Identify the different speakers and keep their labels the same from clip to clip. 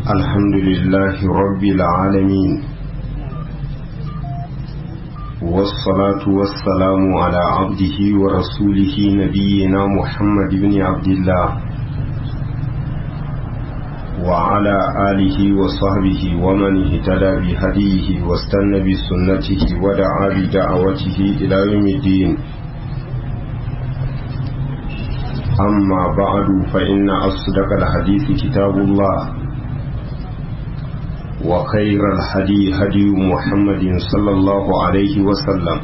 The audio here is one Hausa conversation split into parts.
Speaker 1: الحمد لله رب العالمين والصلاة والسلام على عبده ورسوله نبينا محمد بن عبد الله وعلى آله وصحبه ومن اهتدى بهديه واستنى بسنته ودعا بدعوته إلى يوم الدين أما بعد فإن أصدق الحديث كتاب الله وخير الهدي هدي محمد صلى الله عليه وسلم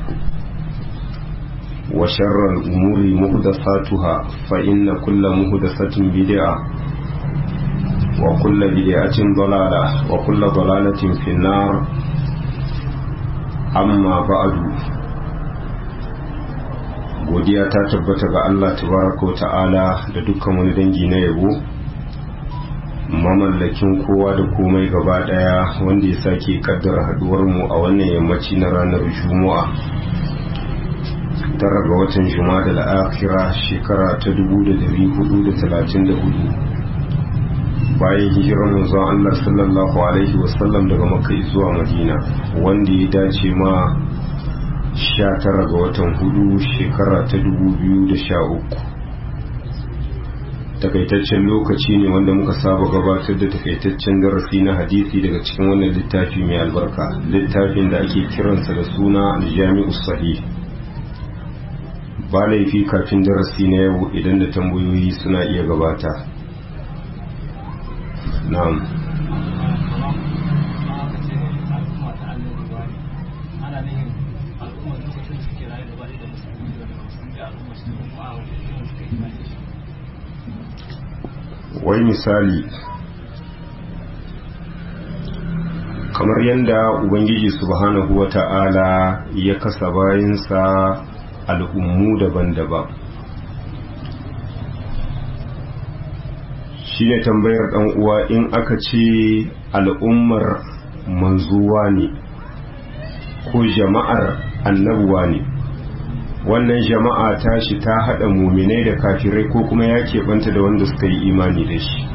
Speaker 1: وشر الأمور مهدثاتها فإن كل مهدثة بدعة وكل بدعة ضلالة وكل ضلالة في النار أما بعد godiya ta tabbata ga Allah tabaraka wa ta'ala da dukkan wani dangi na yabo mamallakin kowa da komai gaba daya wanda ya sake kaddara haduwar mu a wannan yammaci na ranar juma'a tara ga watan juma'a da al'akira shekara ta 1434 bayan hijirar manzon Allah sallallahu alaihi wasallam daga makka zuwa madina wanda ya dace ma 19 ga watan hudu shekara ta 2013 takaitaccen lokaci ne wanda muka saba gabatar da takaitaccen darasi na hadisi daga cikin wannan littafi mai albarka littafin da ake kiransa da suna aljami'u sahih ba laifi kafin darasi na yau idan da tambayoyi suna iya gabata na'am wai misali kamar yadda ubangiji subhanahu wa ta'ala ya kasa bayansa al'ummu daban-daban shi ne tambayar ɗan uwa in aka ce al'ummar manzuwa ne ko jama'ar annabuwa ne wannan jama'a tashi ta haɗa muminai da kafirai ko kuma ya keɓanta da wanda suka yi imani da shi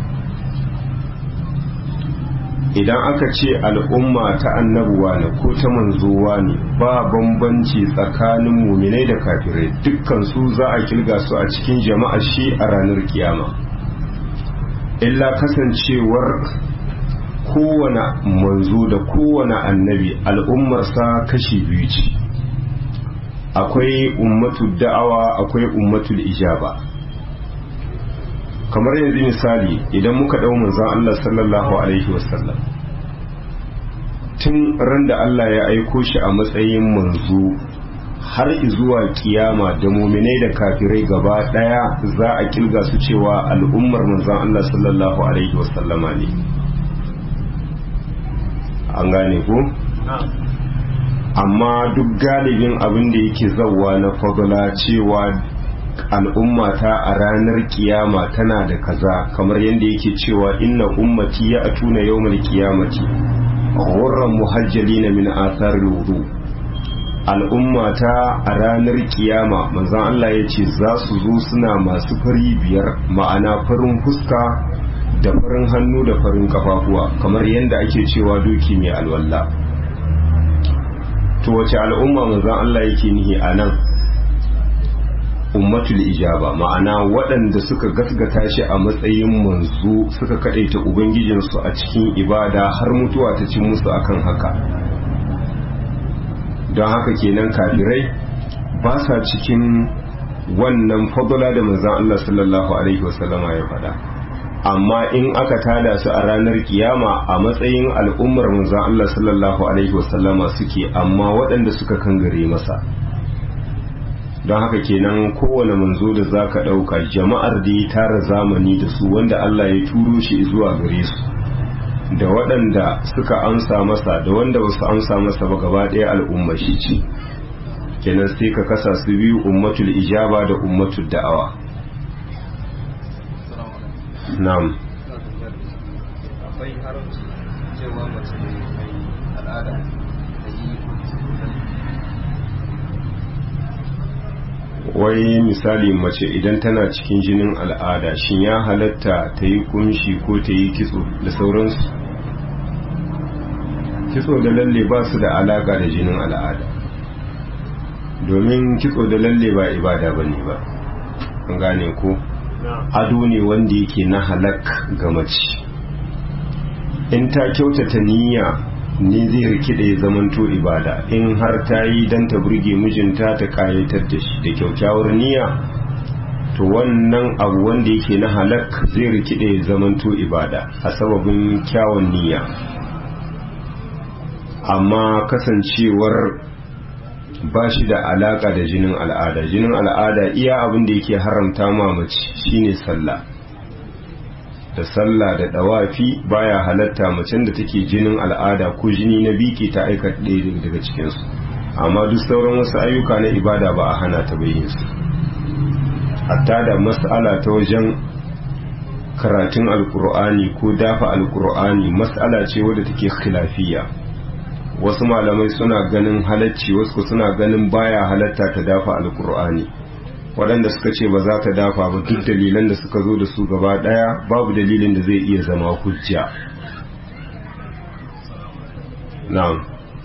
Speaker 1: idan aka ce al'umma ta annabuwa ne ko ta manzowa ne ba bambanci tsakanin muminai da kafirai dukkan su za a kilga su a cikin jama'a shi a ranar kiyama illa kasancewar kowane manzo da kowane annabi al'ummarsa kashi biyu ce akwai ummatul da'awa akwai ummatul ijaba kamar yanzu misali idan muka dau manzon Allah sallallahu alaihi wasallam tun ran da Allah ya aiko shi a matsayin manzo har zuwa kiyama da muminai da kafirai gaba daya za a kilga su cewa al'ummar manzon Allah sallallahu alaihi wasallama ne an gane ko amma duk galibin abin da yake zauwa na fadula cewa al'ummata a ranar kiyama tana da kaza kamar yadda yake cewa inna ummati ya atuna yawmal kiyamati ghurran muhajjalina min athar wudu al'ummata a ranar kiyama manzon Allah ya ce za su zo suna masu fari biyar ma'ana farin fuska da farin hannu da farin kafafuwa kamar yadda ake cewa doki mai alwala to wace al'umma manzon Allah yake nihi a nan ummatul ijaba ma'ana waɗanda suka gasgata shi a matsayin manzo suka kaɗaita ubangijinsu a cikin ibada har mutuwa ta cin musu akan haka don haka kenan kafirai ba sa cikin wannan fadula da manzon Allah sallallahu alaihi wasallama ya faɗa amma in aka tada su a ranar kiyama a matsayin al'ummar manzon Allah sallallahu alaihi wasallama suke amma waɗanda suka kangare masa don haka kenan kowane manzo da za ka ɗauka jama'ar da ya tara zamani da su wanda Allah ya turo shi zuwa gare su da waɗanda suka amsa masa da wanda ba su amsa masa ba gaba ɗaya al'umma shi ce kenan sai ka kasa su biyu ummatul ijaba da ummatul da'awa na'am
Speaker 2: akwai haramci cewa mace mai al'ada da yi
Speaker 1: wai misali mace idan tana cikin jinin al'ada shin ya halatta ta yi kunshi ko ta yi kitso da sauransu kitso da lalle ba su da alaka da jinin al'ada domin kitso da lalle ba ibada ba ne ba an gane ko ado ne wanda yake na halak ga mace in ta kyautata niyya ne zai rikide ya zamanto ibada in har ta yi don ta burge mijinta ta kayatar da shi da kyaukyawar niyya to wannan abu wanda yake na halak zai rikide ya zamanto ibada a sababin kyawun niyya amma kasancewar ba shi da alaka da jinin al'ada jinin al'ada iya abin da yake haramta mamaci shine sallah da sallah da dawafi baya halatta macen da take jinin al'ada ko jini na biki ta aika ɗaya daga cikinsu amma duk sauran wasu ayyuka na ibada ba a hana ta bayin su hatta da mas'ala ta wajen karatun alkur'ani ko dafa alkur'ani mas'ala ce wadda take khilafiyya wasu malamai suna ganin halacci wasu suna ganin baya halatta ta dafa alkur'ani waɗanda suka ce ba za ta dafa ba duk dalilan da suka zo da su gaba ɗaya babu dalilin da zai iya zama hujja na'am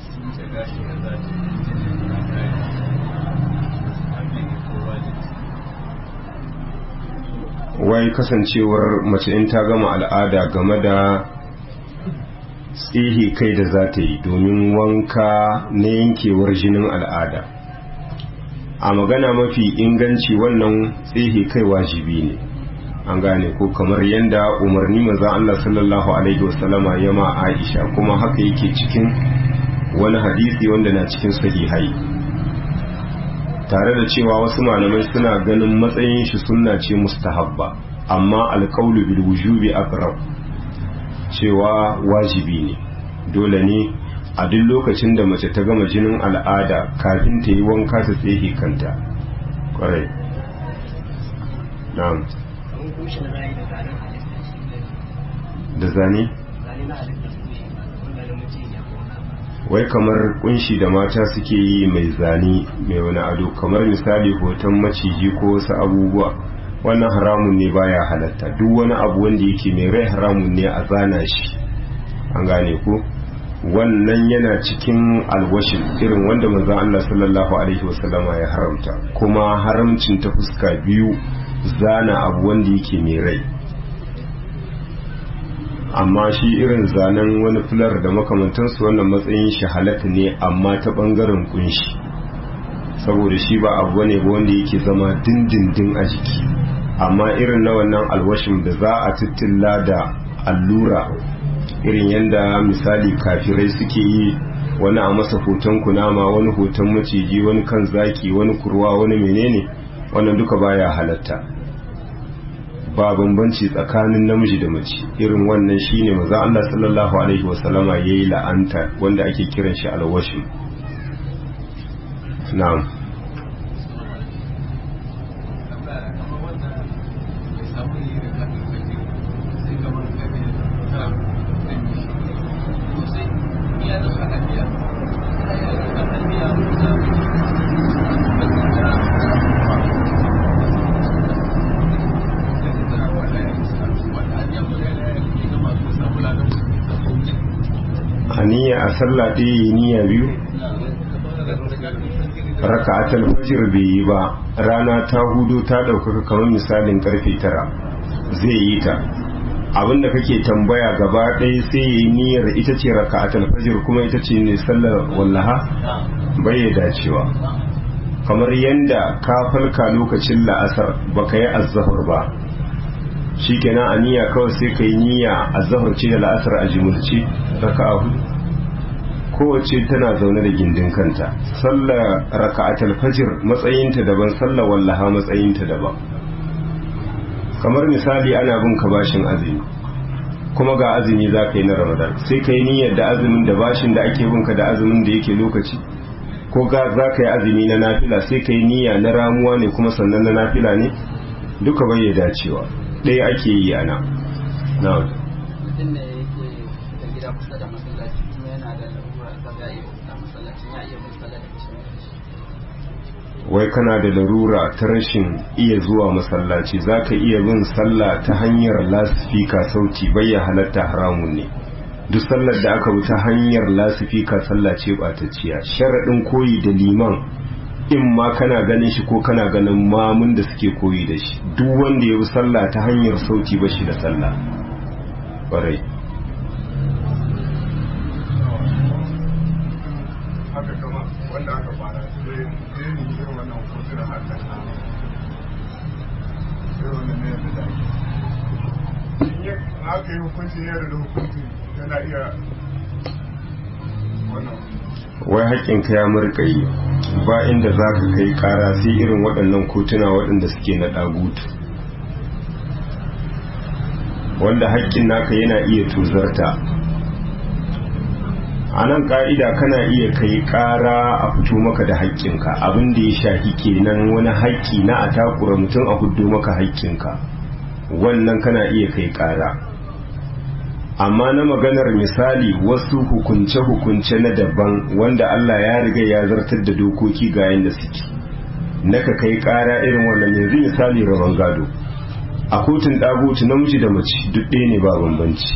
Speaker 1: wai kasancewar mace in ta gama al'ada game da tsihi kai da za ta yi domin wanka na yankewar jinin al'ada a magana mafi inganci wannan tsihi kai wajibi ne an gane ko kamar yadda umarni maza Allah sallallahu alaihi wasallama ya ma Aisha kuma haka yake cikin wani hadisi wanda na cikin sahihai tare da cewa wasu malamai suna ganin matsayin shi sunna ce mustahabba amma alqaulu bil wujubi aqrab cewa wajibi ne dole ne a duk lokacin da mace ta gama jinin al'ada kafin ta yi wanka ta tsehe kanta kwarai na'am da zane wai kamar kunshi da mata suke yi mai zane mai wani ado kamar misali hoton maciji ko wasu abubuwa wannan haramun ne baya halatta duk wani abu wanda yake mai rai haramun ne a zana shi an gane ko wannan yana cikin alwashin irin wanda manzon Allah sallallahu alaihi wasallama ya haramta kuma haramcin ta fuska biyu zana abu wanda yake mai rai amma shi irin zanen wani fular da makamantansu wannan matsayin shi halatta ne amma ta bangaren kunshi saboda shi ba abu ne ba wanda yake zama dindindin a jiki amma irin na wannan alwashin da za a tittilla da allura irin yadda misali kafirai suke yi wani a masa hoton kunama wani hoton maciji wani kan zaki wani kurwa wani menene wannan duka baya halatta ba bambanci tsakanin namiji da mace irin wannan shine maza Allah sallallahu alaihi wasallama yayi la'anta wanda ake kiran shi alwashi na'am niyya a sallah ɗaya yi niyya biyu raka'atul fajr bai yi ba rana ta hudu ta ɗaukaka kamar misalin karfe tara zai yi ta abinda kake tambaya gaba ɗaya sai yi niyyar ita ce raka'atul fajr kuma ita ce ne sallar wallaha bai dacewa kamar yanda ka falka lokacin la'asar baka yi azzahar ba shikenan a niyya kawai sai ka yi niyya azzahar ce da la'asar a jimurci raka'a hudu kowace tana zaune da gindin kanta sallar raka'atul fajr matsayinta daban sallar wallaha matsayinta daban kamar misali ana bin ka bashin azumi kuma ga azumi za ka yi na ramadan sai ka yi niyyar da azumin da bashin da ake binka da azumin da yake lokaci ko ga za ka yi azumi na nafila sai ka yi niyya na ramuwa ne kuma sannan na nafila ne duka bai ya dacewa ɗaya ake yi ana na
Speaker 3: mutum da yake da gida kusa da masallaci kuma yana da larura ta ga iya fita masallacin ya iya bin sallar
Speaker 1: wai kana da larura ta rashin iya zuwa masallaci za ka iya bin sallah ta hanyar lasifika sauti bayya halatta haramun ne duk sallar da aka bi ta hanyar lasifika sallah ce ɓatacciya sharaɗin koyi da liman in ma kana ganin shi ko kana ganin mamun da suke koyi da shi duk wanda ya bi sallah ta hanyar sauti ba shi da sallah ƙwarai
Speaker 4: haka kama wanda aka fara sai sai ni irin wannan hotunan haka na irin wannan ne da da in ya aka yi hukuncin yadda da hukuncin yana iya wannan
Speaker 1: wai haƙƙinka ya murƙayi ba inda za ka kai ƙara sai irin waɗannan kotuna waɗanda suke na ɗagutu wanda haƙƙin naka yana iya tuzarta a nan ƙa'ida kana iya kai ƙara a fito maka da haƙƙinka abin da ya shafi kenan wani haƙƙi na a takura mutum a hudu maka haƙƙinka wannan kana iya kai ƙara amma na maganar misali wasu hukunce-hukunce na daban wanda Allah ya riga ya zartar da dokoki ga yadda suke naka kai ƙara irin wannan yanzu misali rabon gado a kotun ɗagutu namiji da mace duk ɗaya ne ba bambanci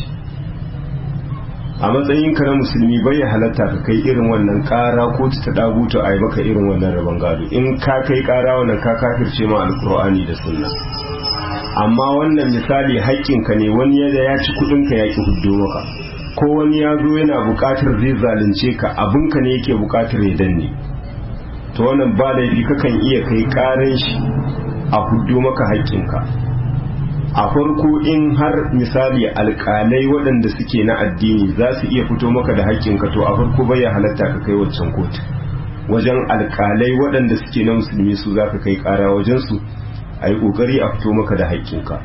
Speaker 1: a matsayinka na musulmi bai ya halatta ka kai irin wannan kara ko ta dagutu a yi maka irin wannan rabon gado in ka kai kara wannan ka kafirce ma alkur'ani da sunna amma wannan misali haƙƙinka ne wani yadda ya ci kuɗinka ya ki huddo maka ko wani ya zo yana buƙatar zai zalunce ka abinka ne yake buƙatar ya danne to wannan ba laifi kakan iya kai ƙaran shi a huddo maka haƙƙinka a farko in har misali alkalai waɗanda suke na addini za su iya fito maka da haƙƙinka to a farko bai ya halatta ka kai waccan kotu wajen alkalai waɗanda suke na musulmi su za ka kai ƙara wajensu a yi ƙoƙari a fito maka da haƙƙinka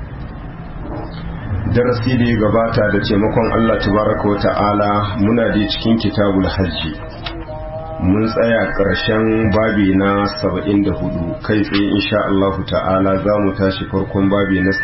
Speaker 1: darasi da ya gabata da taimakon allah tabaraka wa ta'ala muna da cikin kitabul hajji mun tsaya ƙarshen babi na 74 kai tsaye insha Allah ta'ala za mu tashi farkon babi na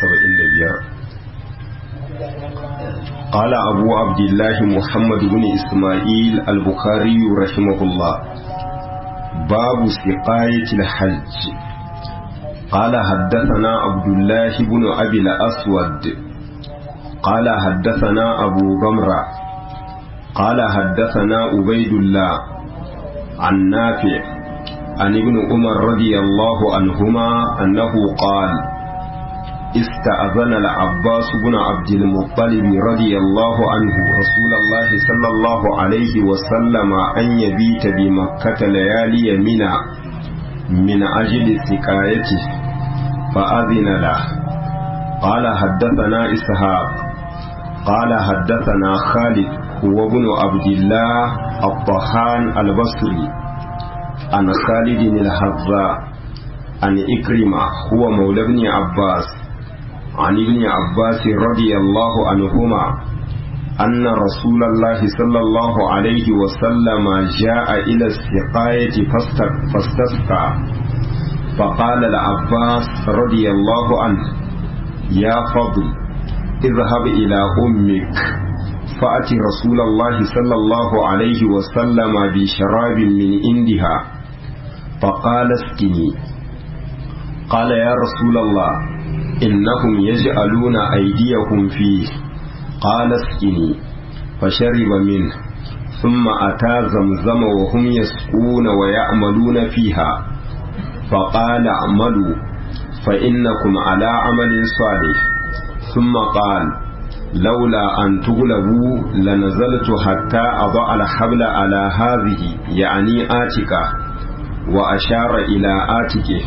Speaker 1: 75 قال أبو عبد الله محمد بن إسماعيل البخاري رحمه الله باب سقاية الحج قال حدثنا عبد الله بن أبي الأسود قال حدثنا أبو غمرة قال حدثنا عبيد الله عن نافع عن ابن عمر رضي الله عنهما أنه قال استأذن العباس بن عبد المطلب رضي الله عنه رسول الله صلى الله عليه وسلم أن يبيت بمكة ليالي منى من أجل سكايته فأذن له قال حدثنا إسحاق قال حدثنا خالد هو ابن عبد الله الطحان البصري عن خالد الحذاء عن إكرمة هو مولى ابن عباس عن ابن عباس رضي الله عنهما أن رسول الله صلى الله عليه وسلم جاء إلى السقاية فاستسقى فقال العباس رضي الله عنه يا فضل اذهب إلى أمك فأتي رسول الله صلى الله عليه وسلم بشراب من عندها فقال اسقني قال يا رسول الله إنهم يجعلون أيديهم فيه قال اسقني فشرب منه ثم أتى زمزم وهم يسقون ويعملون فيها فقال اعملوا فإنكم على عمل صالح ثم قال لولا أن تغلبوا لنزلت حتى أضع الحبل على هذه يعني آتكة وأشار إلى آتكه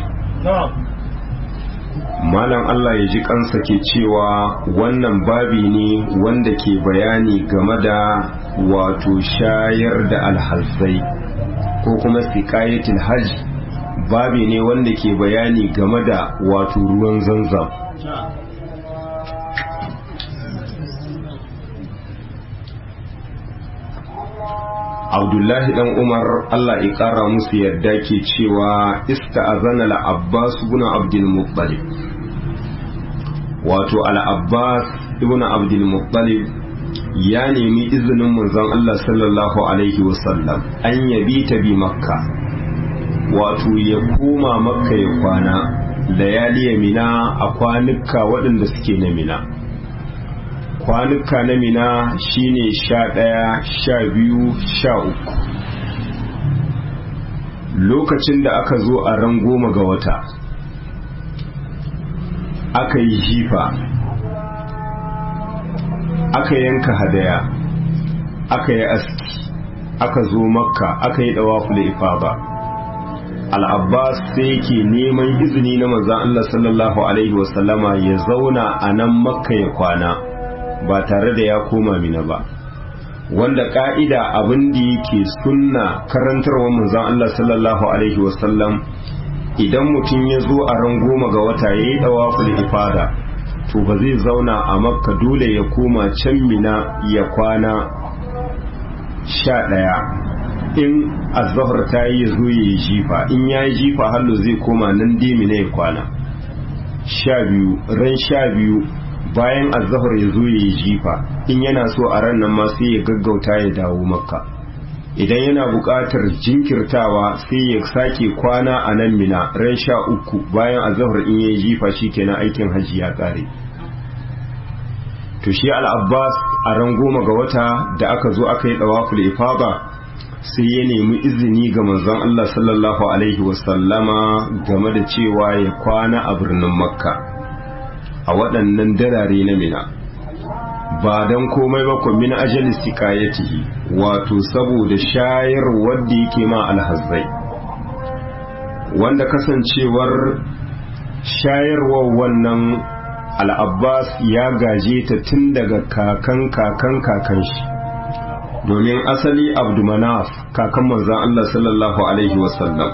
Speaker 1: Malam Allah ya ji kansa ke cewa wannan babi ne wanda ke bayani game da wato shayar da alhalsai ko kuma siƙayatul hajj babi ne wanda ke bayani game da wato ruwan zanzam abdullahi dan umar allah ya kara musu yadda ke cewa ista'azana al-abbas ibn abdul muttalib wato al-abbas ibn abdul muttalib ya nemi izinin manzon allah sallallahu alaihi wasallam an yabi ta bi makka wato ya koma makka ya kwana layali mina a kwanuka waɗanda suke na mina kwanuka na mina shine sha ɗaya sha biyu sha uku lokacin da aka zo a ran goma ga wata aka yi jifa aka yanka hadaya aka yi aski aka zo makka aka yi dawaful ifada al-abbas sai yake neman izini na manzon Allah sallallahu alaihi wasallama ya zauna a nan makka ya kwana ba tare da ya koma mina ba wanda ka'ida abin da yake sunna karantarwa manzon Allah sallallahu alaihi wasallam idan mutum ya zo a ran goma ga wata ya yi dawaful ifada to ba zai zauna a makka dole ya koma can mina ya kwana sha ɗaya in azahar ta yi ya zo ya yi jifa in ya yi jifa hallo zai koma nan mina ya kwana sha biyu ran sha biyu bayan azahar ya zo ya yi jifa in yana so a ran nan ma sai ya gaggauta ya dawo makka idan yana buƙatar jinkirtawa sai ya sake kwana a nan mina ran sha uku bayan azahar in ya yi jifa shikenan aikin hajji ya ƙare to shi al'abbas a ran goma ga wata da aka zo aka yi ɗawaful ifaba sai ya nemi izini ga manzon Allah sallallahu alaihi wasallama game da cewa ya kwana a birnin makka a waɗannan darare na mina ba don komai ba min ajali sikayatihi wato saboda shayar wadda yake ma alhazzai wanda kasancewar shayarwar wannan al'abbas ya gaje ta tun daga kakan kakan kakan shi domin asali abdumanaf kakan manzan Allah sallallahu Alaihi wasallam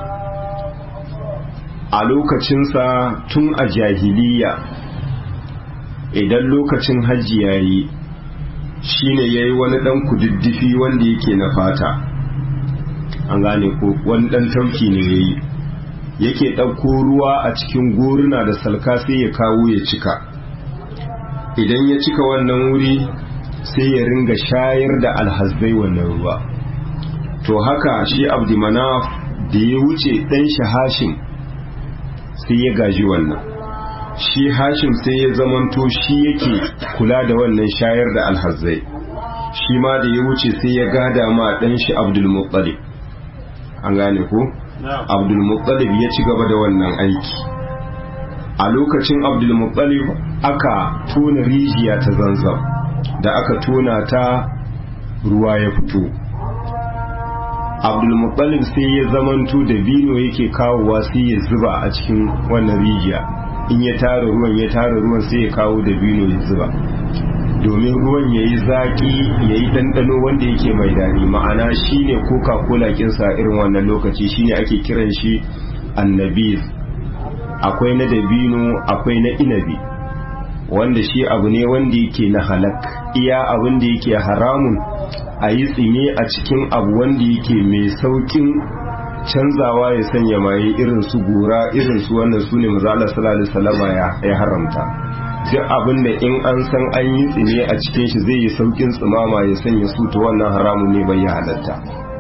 Speaker 1: a lokacinsa tun a jahiliya idan lokacin hajji ya yi shi ne ya yi wani ɗan kududdufi wanda yake na fata an gane ko wani ɗan tauki ne ya yi yake ɗauko ruwa a cikin goruna da salka sai ya kawo ya cika idan ya cika wannan wuri sai ya ringa shayar da alhazbai wannan ruwa to haka shi abdumanaf da ya wuce ɗan shi hashim sai ya gaji wannan shi hashim sai ya zamanto shi yake kula da wannan shayar da alhazai shi ma da ya wuce sai ya gada ma ɗan shi abdulmuttalib an gane ko abdulmuttalib ya ci gaba da wannan aiki a lokacin abdulmuttalib aka tona rijiya ta zanzam da aka tona ta ruwa ya fito abdulmuttalib sai ya zamanto da bino yake kawowa sai ya zuba a cikin wannan rijiya in ya tara ruwan ya tara ruwan sai ya kawo da bino ya zuba domin ruwan ya yi zaƙi ya yi ɗanɗano wanda yake mai daɗi ma'ana shine coca-cola kinsa irin wannan lokaci shine ake kiran shi annabi akwai na dabino akwai na inabi wanda shi abu ne wanda yake na halak iya abin da yake haramun a yi tsime a cikin abu wanda yake mai saukin canzawa ya sanya maye irin su gora irin su wannan su ne maza Allah sallallahu alaihi wasallam ya haramta duk abin da in an san an yi tsime a cikin shi zai yi saukin tsimama ya sanya su to wannan haramun ne bai halatta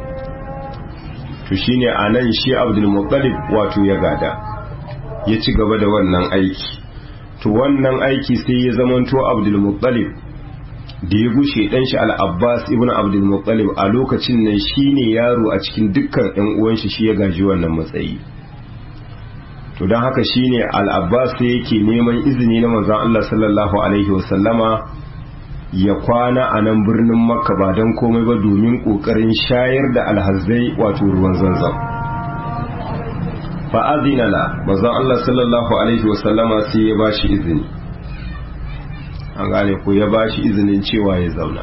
Speaker 1: to shine anan shi Abdul Muttalib wato ya gada ya ci gaba da wannan aiki to wannan aiki sai ya zamanto Abdul Muttalib da ya gushe dan shi Al-Abbas ibn Abdul Muttalib a lokacin nan shine yaro a cikin dukkan ƴan uwan shi shi ya gaji wannan matsayi to don haka shine Al-Abbas sai yake neman izini na manzon Allah sallallahu alaihi wasallama ya kwana a nan birnin Makka ba don komai ba domin kokarin shayar da alhazzai wato ruwan zanzam fa'azina la manzon Allah sallallahu alaihi wasallama sai ya bashi izini an gane ko ya bashi izinin cewa ya zauna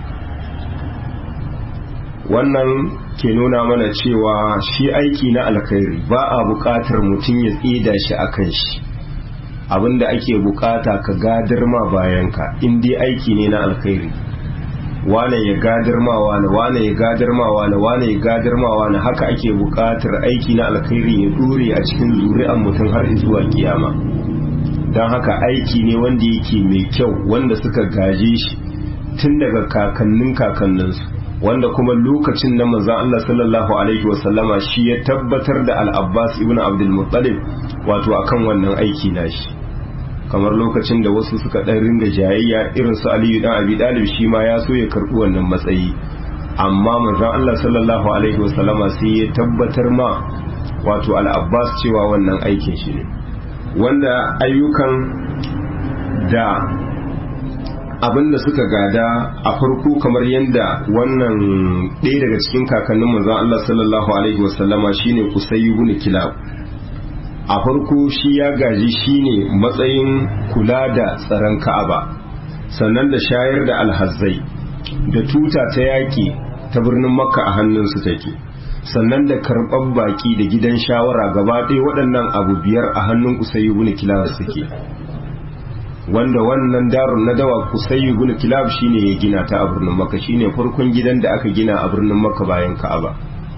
Speaker 1: wannan ke nuna mana cewa shi aiki na alkhairi ba a buƙatar mutum ya tsida shi a kan shi abinda ake buƙata ka gadar ma bayanka in dai aiki ne na alkhairi wane ya gadar ma wane wane ya gadar ma wane wane ya gadar ma wane haka ake buƙatar aiki na alkhairi ya dore a cikin zuri'an mutum har zuwa kiyama don haka aiki ne wanda yake mai kyau wanda suka gaje shi tun daga kakannin kakanninsu wanda kuma lokacin na manzon Allah sallallahu alaihi wasallama shi ya tabbatar da al-Abbas ibn Abdul Muttalib wato akan wannan aiki nashi kamar lokacin da wasu suka dan ringa jayayya irin su Aliyu dan Abi Talib shi ma ya so ya karbi wannan matsayi amma manzon Allah sallallahu alaihi wasallama sai ya tabbatar ma wato al-Abbas cewa wannan aikin shi ne wanda ayyukan da abinda suka gada a farko kamar yadda wannan ɗaya daga cikin kakannin manzon Allah sallallahu alaihi wasallama shine Qusay ibn Kilab a farko shi ya gaji shine matsayin kula da tsaron Ka'aba sannan da shayar da alhazzai da tuta ta yaƙi ta birnin Makka a hannunsu take sannan da karɓar baƙi da gidan shawara gaba ɗaya waɗannan abu biyar a hannun Qusay ibn Kilab suke wanda wannan darun na dawa kusai ibn kilab shine ya gina ta a birnin makka shine farkon gidan da aka gina a birnin makka bayan ka'aba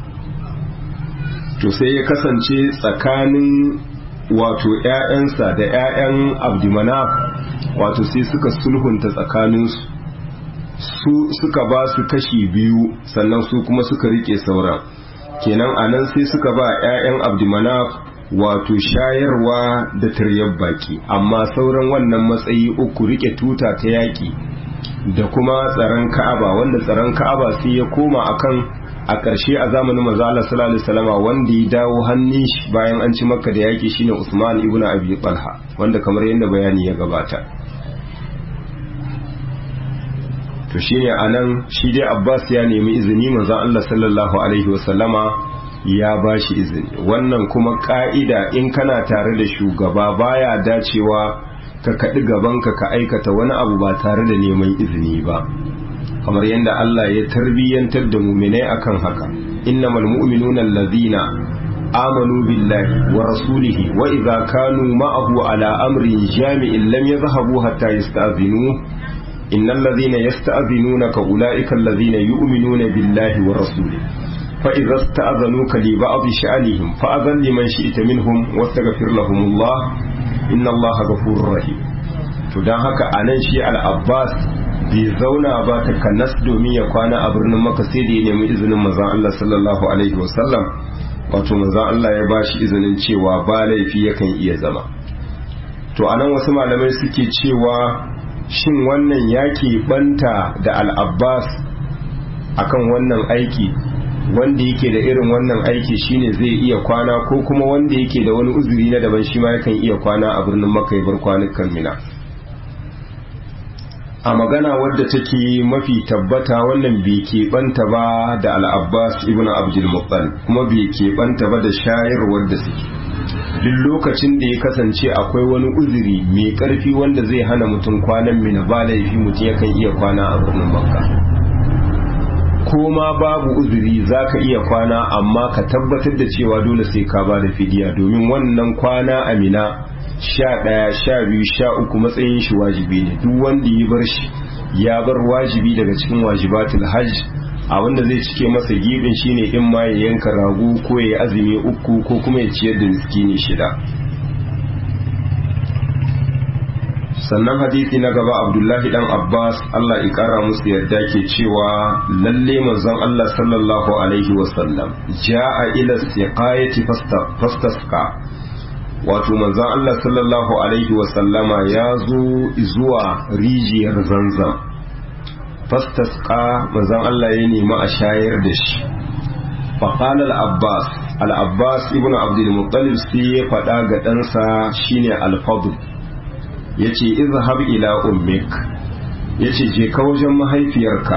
Speaker 1: to sai ya kasance tsakanin wato ƴaƴansa da ƴaƴan abdumanaf wato sai suka sulhunta tsakaninsu su suka ba su kashi biyu sannan su kuma suka rike sauran kenan anan sai suka ba ƴaƴan abdumanaf wato shayarwa da taryar baki amma sauran wannan matsayi uku rike tuta ta yaki da kuma tsaron ka'aba wanda tsaron ka'aba sai ya koma akan a ƙarshe a zamanin manzo Allah sallallahu alaihi wasallam wanda ya dawo hannun shi bayan an ci makka da yaki shine Usman ibn Abi Talha wanda kamar yadda bayani ya gabata to shine anan shi dai Abbas ya nemi izini manzo Allah sallallahu alaihi wasallama ya ba shi izini wannan kuma ka'ida in kana tare da shugaba baya dacewa ka kaɗi gabanka ka aikata wani abu ba tare da neman izini ba kamar yadda Allah ya tarbiyyantar da muminai akan haka innamal mu'minuna allazina amanu billahi wa rasulihi wa idza kanu ma'ahu ala amrin jami'in lam yadhhabu hatta yasta'zinu innal ladhina yasta'zinunaka ulaika allazina yu'minuna billahi wa rasulihi فإذا استأذنوك لبعض شأنهم فأذن لمن شئت منهم واستغفر لهم الله إن الله غفور رحيم to dan haka anan shi al-Abbas bai zauna ba ta kannas domin ya kwana a birnin Makka sai da ya nemi izinin manzon Allah sallallahu alaihi wasallam wato manzon Allah ya bashi izinin cewa ba laifi yakan iya zama to anan wasu malamai suke cewa shin wannan yaki banta da al-Abbas akan wannan aiki wanda yake da irin wannan aiki shine zai iya kwana ko kuma wanda yake da wani uzuri na daban shi ma yakan iya kwana a birnin makka bar kwanukan mina a magana wadda take mafi tabbata wannan bai keɓanta ba da al'abbas ibn abdul muttal kuma bai keɓanta ba da shayarwar da suke duk lokacin da ya kasance akwai wani uzuri mai ƙarfi wanda zai hana mutum kwanan mina ba laifi mutum yakan iya kwana a birnin makka ko ma babu uzuri za ka iya kwana amma ka tabbatar da cewa dole sai ka ba da fidiya domin wannan kwana amina sha ɗaya sha biyu sha uku matsayin shi wajibi ne duk wanda ya bar shi ya bar wajibi daga cikin wajibatul hajj a wanda zai cike masa gibin shine in ma ya yanka rago ko ya azumi uku ko kuma ya ciyar da miskini shida sannan hadisi na gaba abdullahi dan abbas allah ya kara musu yadda ke cewa lalle manzon allah sallallahu alaihi wasallam ja'a ila siqayati fastasqa wato manzon allah sallallahu alaihi wasallama ya zo zuwa rijiyar zanzam fastasqa manzon allah ya nemi a shayar da shi فقال العباس العباس ابن عبد المطلب sai ya faɗa ga ɗansa shine al-fadl ya ce izhab ila ummik ya ce je ka wajen mahaifiyarka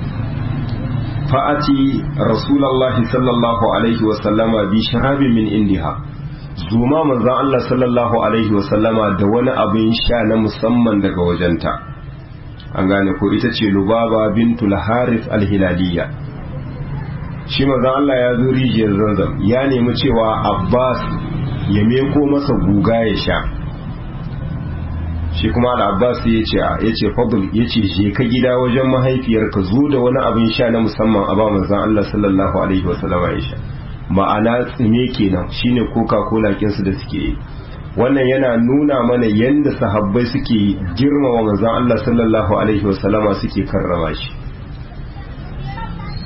Speaker 1: fa'ati rasulallahi sallallahu alaihi wasallama bi sharabin min indiha zuma manzan Allah sallallahu alaihi wasallama da wani abin sha na musamman daga wajenta an gane ko ita ce lubaba bintul harith alhilaliya shi manzan Allah ya zo rijiyar zanzam ya nemi cewa abbas ya meko masa guga ya sha shi kuma al'abbas ya ce ya ce fadl ya ce je ka gida wajen mahaifiyarka zo da wani abin sha na musamman a ba manzan Allah sallallahu alaihi wasallam ya sha ma'ana tsime kenan shine coca cola kinsu da suke yi wannan yana nuna mana yadda sahabbai suke girmama manzan Allah sallallahu alaihi wasallama suke karrama shi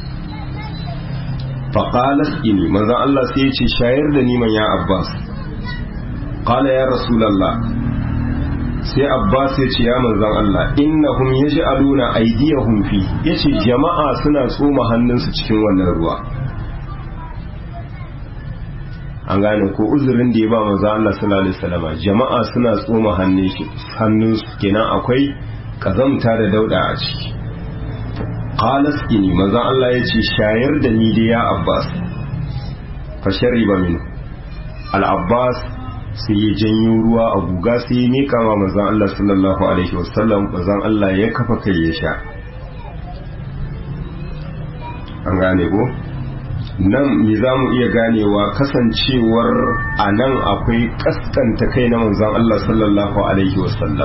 Speaker 1: faƙalas ini manzan Allah sai ya ce shayar da niman ya abbas ƙala ya rasulallah sai abbas ya ce ya manzan Allah innahum yaj'aluna aydiyahum fi yace jama'a suna tsoma hannunsu cikin wannan ruwa an gane ko uzurin da ya ba manzan Allah sallallahu alaihi wasallama jama'a suna tsoma hannun shi hannunsu kenan akwai kazamta da dauda a ciki qalas ini manzan Allah ya ce shayar da ni da ya abbas fa shariba min al-abbas sai ya janyo ruwa a guga sai ya mika wa manzon Allah sallallahu alaihi wasallam manzon Allah ya kafa kai ya sha an gane ko nan me za mu iya ganewa kasancewar a nan akwai kaskanta kai na manzon Allah sallallahu alaihi wasallam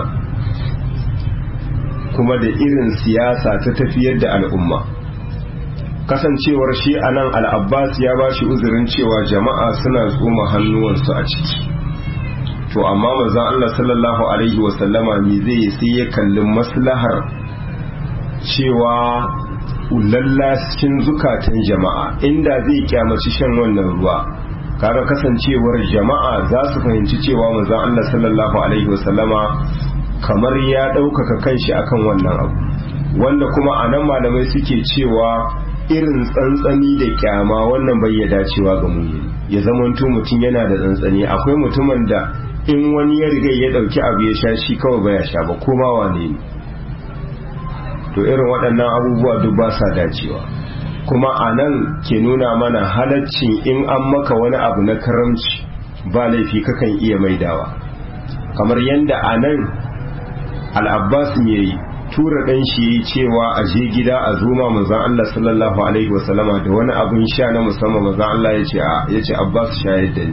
Speaker 1: kuma da irin siyasa ta tafiyar da al'umma kasancewar shi a nan al'abbas ya ba shi uzurin cewa jama'a suna tsoma hannuwansu a ciki to amma manzon Allah sallallahu alaihi wa sallama me zai sai ya kalli maslahar cewa lallashin zukatan jama'a inda zai kyamaci shan wannan ruwa kaga kasancewar jama'a za su fahimci cewa manzon Allah sallallahu alaihi wa sallama kamar ya ɗaukaka kanshi akan wannan abu wanda kuma a nan malamai suke cewa irin tsantsani da kyama wannan bai ya dacewa ga mu ya zamanto mutum yana da tsantsani akwai mutumin da in wani ya riga ya dauki abu ya sha shi kawai baya sha ba ko ma wane ne to irin waɗannan abubuwa duk ba sa dacewa kuma a nan ke nuna mana halaccin in an maka wani abu na karamci ba laifi kakan iya maidawa kamar yadda a nan al'abbas ya yi tura ɗan shi ya yi cewa a je gida a zuma manzan Allah sallallahu alaihi wasallama da wani abin sha na musamman manzan Allah ya ce abbas shayar da ni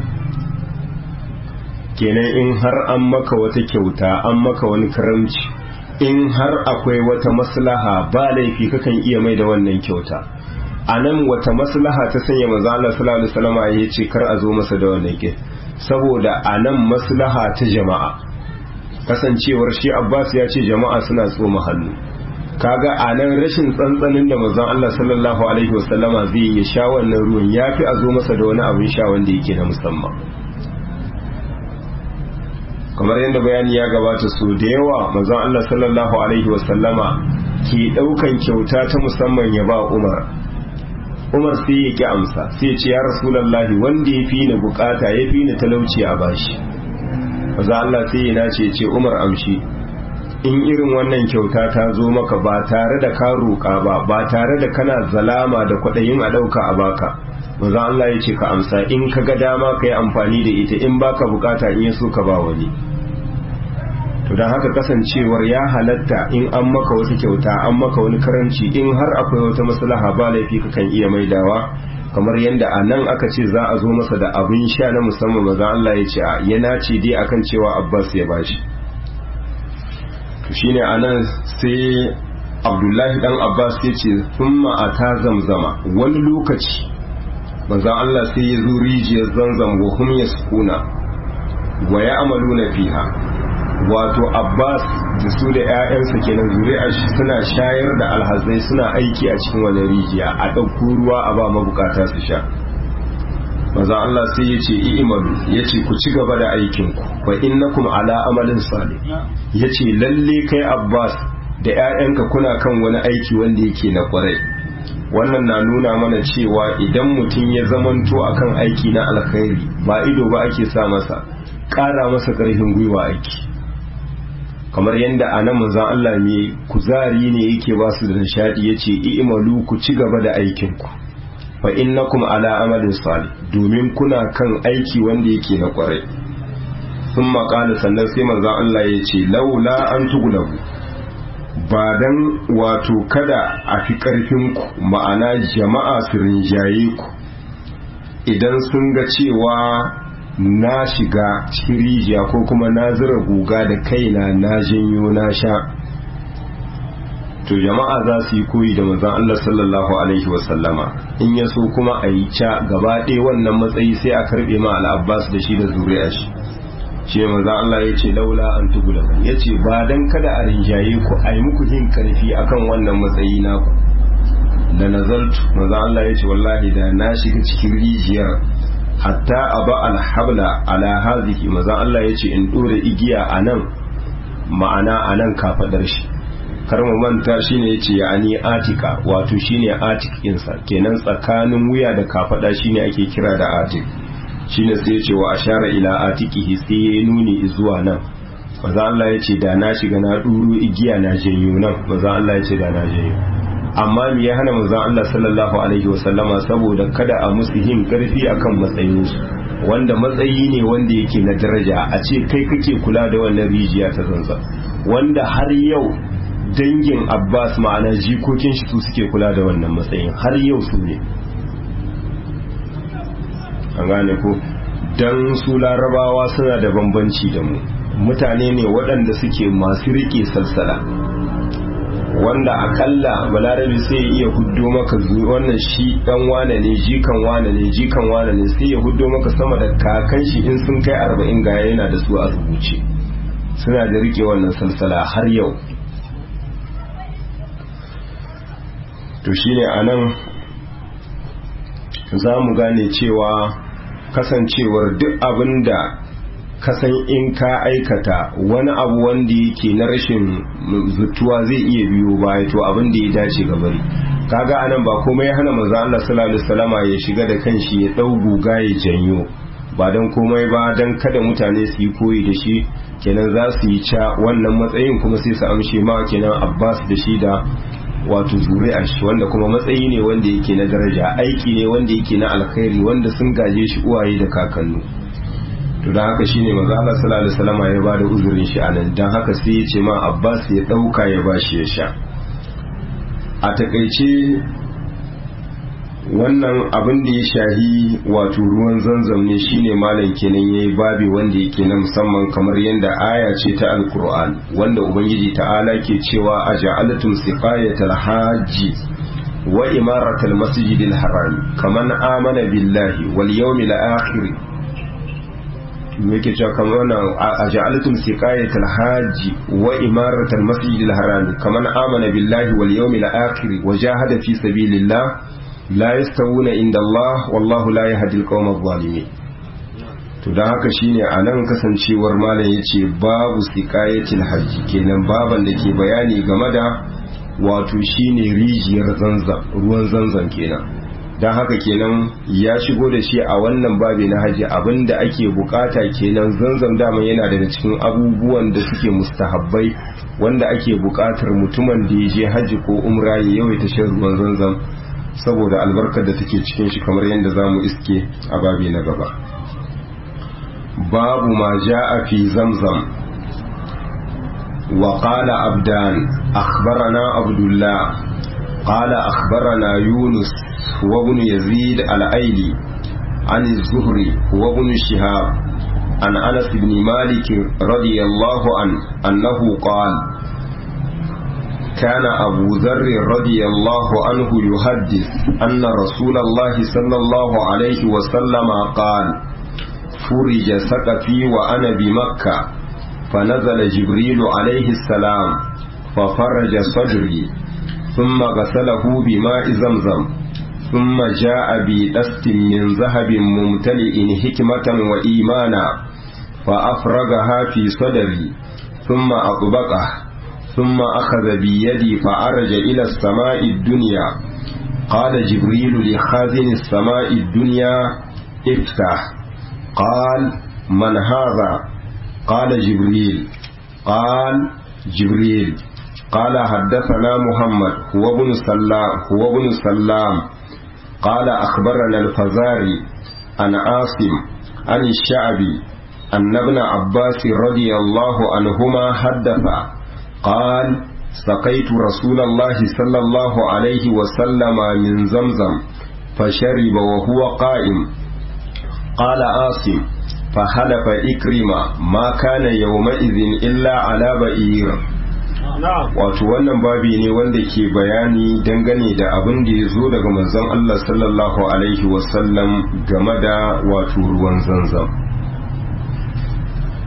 Speaker 1: kenan in har an maka wata kyauta an maka wani karamci in har akwai wata maslaha ba laifi kakan iya mai da wannan kyauta a nan wata maslaha ta sanya manzo Allah sallallahu alaihi wasallam ya ce kar a zo masa da wannan ke saboda a nan maslaha ta jama'a kasancewar shi Abbas ya ce jama'a suna tsoma hannu kaga a nan rashin tsantsanin da manzon Allah sallallahu alaihi wasallama zai ya sha wannan ruwan yafi a zo masa da wani abin sha wanda yake na musamman kamar yadda bayani ya gabata so da yawa manzon Allah sallallahu alaihi wasallama ke daukan kyauta ta musamman ya ba Umar Umar sai ya ki amsa sai ya ce ya Rasulullahi wanda ya fi ni bukata ya fi ni talauci a bashi manzon Allah sai ya nace ce Umar amshi in irin wannan kyauta ta zo maka ba tare da ka roƙa ba ba tare da kana zalama da kwaɗayin a ɗauka a baka manzo Allah ya ce ka amsa in ka ga dama ka yi amfani da ita in baka bukata in ya so ka ba wani to don haka kasancewar ya halatta in an maka wata kyauta an maka wani karanci in har akwai wata maslaha ba laifi ka kan iya maidawa kamar yadda a nan aka ce za a zo masa da abin sha na musamman maza Allah ya ce a yana ce dai akan cewa Abbas ya bashi to shine anan sai Abdullahi dan Abbas ya ce thumma ata zamzama wani lokaci manzon Allah sai ya zo rijiyar zanzam wa hum yaskuna wa ya'maluna fiha wato Abbas da su da ƴaƴansa kenan zuri'ar shi suna shayar da alhazai suna aiki a cikin wani rijiya a ɗauko ruwa a ba mabukata su sha maza Allah sai ya ce i'malu ya ce ku ci gaba da aikinku fa innakum ala amalin salih ya ce lalle kai Abbas da ƴaƴanka kuna kan wani aiki wanda yake na kwarai wannan na nuna mana cewa idan mutum ya zamanto akan aiki na alkhairi ba ido ba ake sa masa ƙara masa ƙarfin gwiwa aiki kamar yadda a nan manzan Allah ne kuzari ne yake ba su da nishadi ya ce i'malu ku ci gaba da aikinku fa innakum ala amalin salih domin kuna kan aiki wanda yake na kwarai sun maƙala sannan sai manzan Allah ya ce laula an tugulabu ba dan wato kada a fi ƙarfinku ma'ana jama'a su rinjaye ku idan sun ga cewa na shiga cikin rijiya ko kuma na zira guga da kaina na janyo na sha to jama'a za su yi koyi da manzon Allah sallallahu alaihi wasallama in ya so kuma a yi ca gaba ɗaya wannan matsayi sai a karɓe ma al'abbas da shi da zuriya shi shi ne manzon Allah ya ce laula an tugula ya ce ba dan kada a rinjaye ku a yi muku jin karfi akan wannan matsayi naku da nazaltu maza Allah ya ce wallahi da na shiga cikin rijiyar hatta aba alhabla ala hazihi maza Allah ya ce in dore igiya a nan ma'ana a nan kafadar shi kar mu manta shine yace ya ani atika wato shine atik insa kenan tsakanin wuya da kafada shine ake kira da atik shine sai yace wa ashara ila atikihi sai ya nuni zuwa nan maza Allah yace da na shiga na duru igiya na janyo nan maza Allah yace da na janyo amma me ya hana manzon Allah sallallahu alaihi wasallama saboda kada a musu yin karfi akan matsayinsu wanda matsayi ne wanda yake na daraja a ce kai kake kula da wannan rijiya ta zanzan wanda har yau dangin abbas ma'ana jikokin shi su suke kula da wannan matsayin har yau su ne an gane ko don su larabawa suna da bambanci da mu mutane ne waɗanda suke masu riƙe salsala wanda akalla balarabi sai ya iya huddo maka wannan shi dan wane ne jikan wane ne jikan wane ne sai ya huddo maka sama da kakan shi in sun kai arba'in ga yana da su a rubuce suna da rike wannan salsala har yau to shine anan za mu gane cewa kasancewar duk abin da kasan in ka aikata wani abu wanda yake na rashin zutuwa zai iya biyo baya to abin da ya dace ga bari kaga anan ba komai ya hana manzo Allah sallallahu alaihi wasallama ya shiga da kanshi ya dau guga ya janyo ba dan komai ba dan kada mutane su yi koyi da shi kenan za su yi ca wannan matsayin kuma sai su amshe ma kenan Abbas da shi da wato zuri'ar shi wanda kuma matsayi ne wanda yake na daraja aiki ne wanda yake na alkhairi wanda sun gaje shi uwaye da kakannu to dan haka shine manzo Allah sallallahu alaihi wasallam ya bada uzurin shi anan dan haka sai ya ce ma Abbas ya dauka ya bashi ya sha a takaice wannan abin da ya shahi wato ruwan zanzam ne shine malam kenan yayi babi wanda yake na musamman kamar yadda aya ce ta alkur'an wanda ubangiji ta'ala ke cewa aja'alatum siqayatal hajji wa imaratal masjidil haram kaman amana billahi wal yawmil akhir yake cewa kamar wannan aja'alatum siqayatal hajji wa imaratal masjidil haram kaman amana billahi wal yawmil akhir wa jahada fi sabilillah la yastawuna inda Allah wallahu la yahdi al-qawm adh-dhalimin to dan haka shine anan kasancewar malam yace babu siqayatil hajji kenan baban da ke bayani game da wato shine rijiyar zanzan ruwan zanzan kenan dan haka kenan ya shigo da shi a wannan babi na haji abinda ake bukata kenan zanzan dama yana daga cikin abubuwan da suke mustahabbai wanda ake bukatar mutumin da ya je haji ko umra ya yawaita shan ruwan zanzan saboda albarkar da take cikin shi kamar yadda za mu iske a babi na gaba babu ma ja'a fi zamzam wa qala abdan akhbarana abdullah qala akhbarana yunus wa ibn yazid al-aili عن الزهري وابن شهاب عن انس بن مالك رضي الله عنه انه قال كان أبو ذر رضي الله عنه يحدث أن رسول الله صلى الله عليه وسلم قال فرج سقفي وأنا بمكة فنزل جبريل عليه السلام ففرج صدري ثم غسله بماء زمزم ثم جاء بدست من ذهب ممتلئ حكمة وإيمانا فأفرغها في صدري ثم أطبقه ثم أخذ بيدي فعرج إلى السماء الدنيا قال جبريل لخازن السماء الدنيا افتح قال من هذا قال جبريل قال جبريل قال حدثنا محمد هو ابن سلام هو ابن سلام قال أخبرنا الفزاري عن عاصم عن الشعبي أن ابن عباس رضي الله عنهما حدث قال سقيت رسول الله صلى الله عليه وسلم من زمزم فشرب وهو قائم قال عاصم فحلف إكرمة ما كان يومئذ إلا على بئير wato wannan babi ne wanda ke bayani dangane da abin da ya zo daga manzon Allah sallallahu alaihi wasallam game da wato ruwan zanzam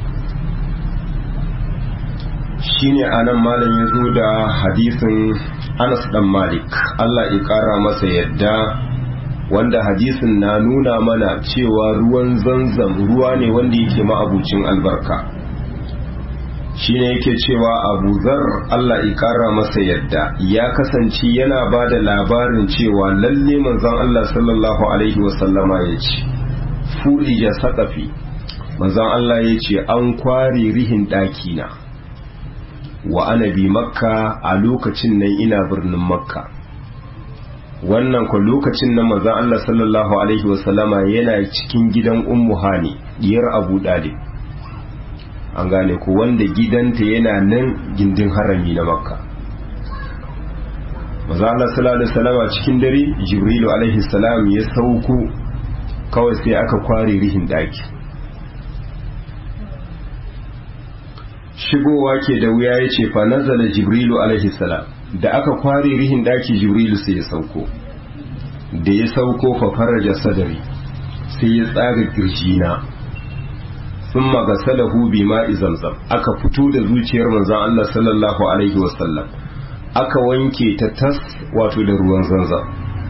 Speaker 1: shine anan malam ya zo da hadisin Anas dan Malik Allah ya kara masa yadda wanda hadisin na nuna mana cewa ruwan zanzam ruwa ne wanda yake ma'abucin albarka shine yake cewa abu zar Allah ya kara masa yadda ya kasance yana ba da labarin cewa lalle manzon Allah sallallahu alaihi wasallama ya ce furija saƙafi manzon Allah ya ce an kware rihin ɗakina wa ana bi makka a lokacin nan ina birnin makka wannan kwa lokacin nan manzon Allah sallallahu alaihi wasallama yana cikin gidan ummu hani diyar abu dalib an gane ku wanda gidanta yana nan gindin harami na makka maza Allah sallallahu alaihi wasallam cikin dare jibrilu alaihi salam ya sauko kawai sai aka kware rihin daki shigowa ke da wuya ya ce fa nazala jibrilu alaihi salam da aka kware rihin daki jibrilu sai ya sauko da ya sauko fa faraja sadari sai ya tsaga kirjina sun magasalahu bi ma'i zamzam aka fito da zuciyar manzon Allah sallallahu alaihi wasallam aka wanke ta tas wato da ruwan zanzam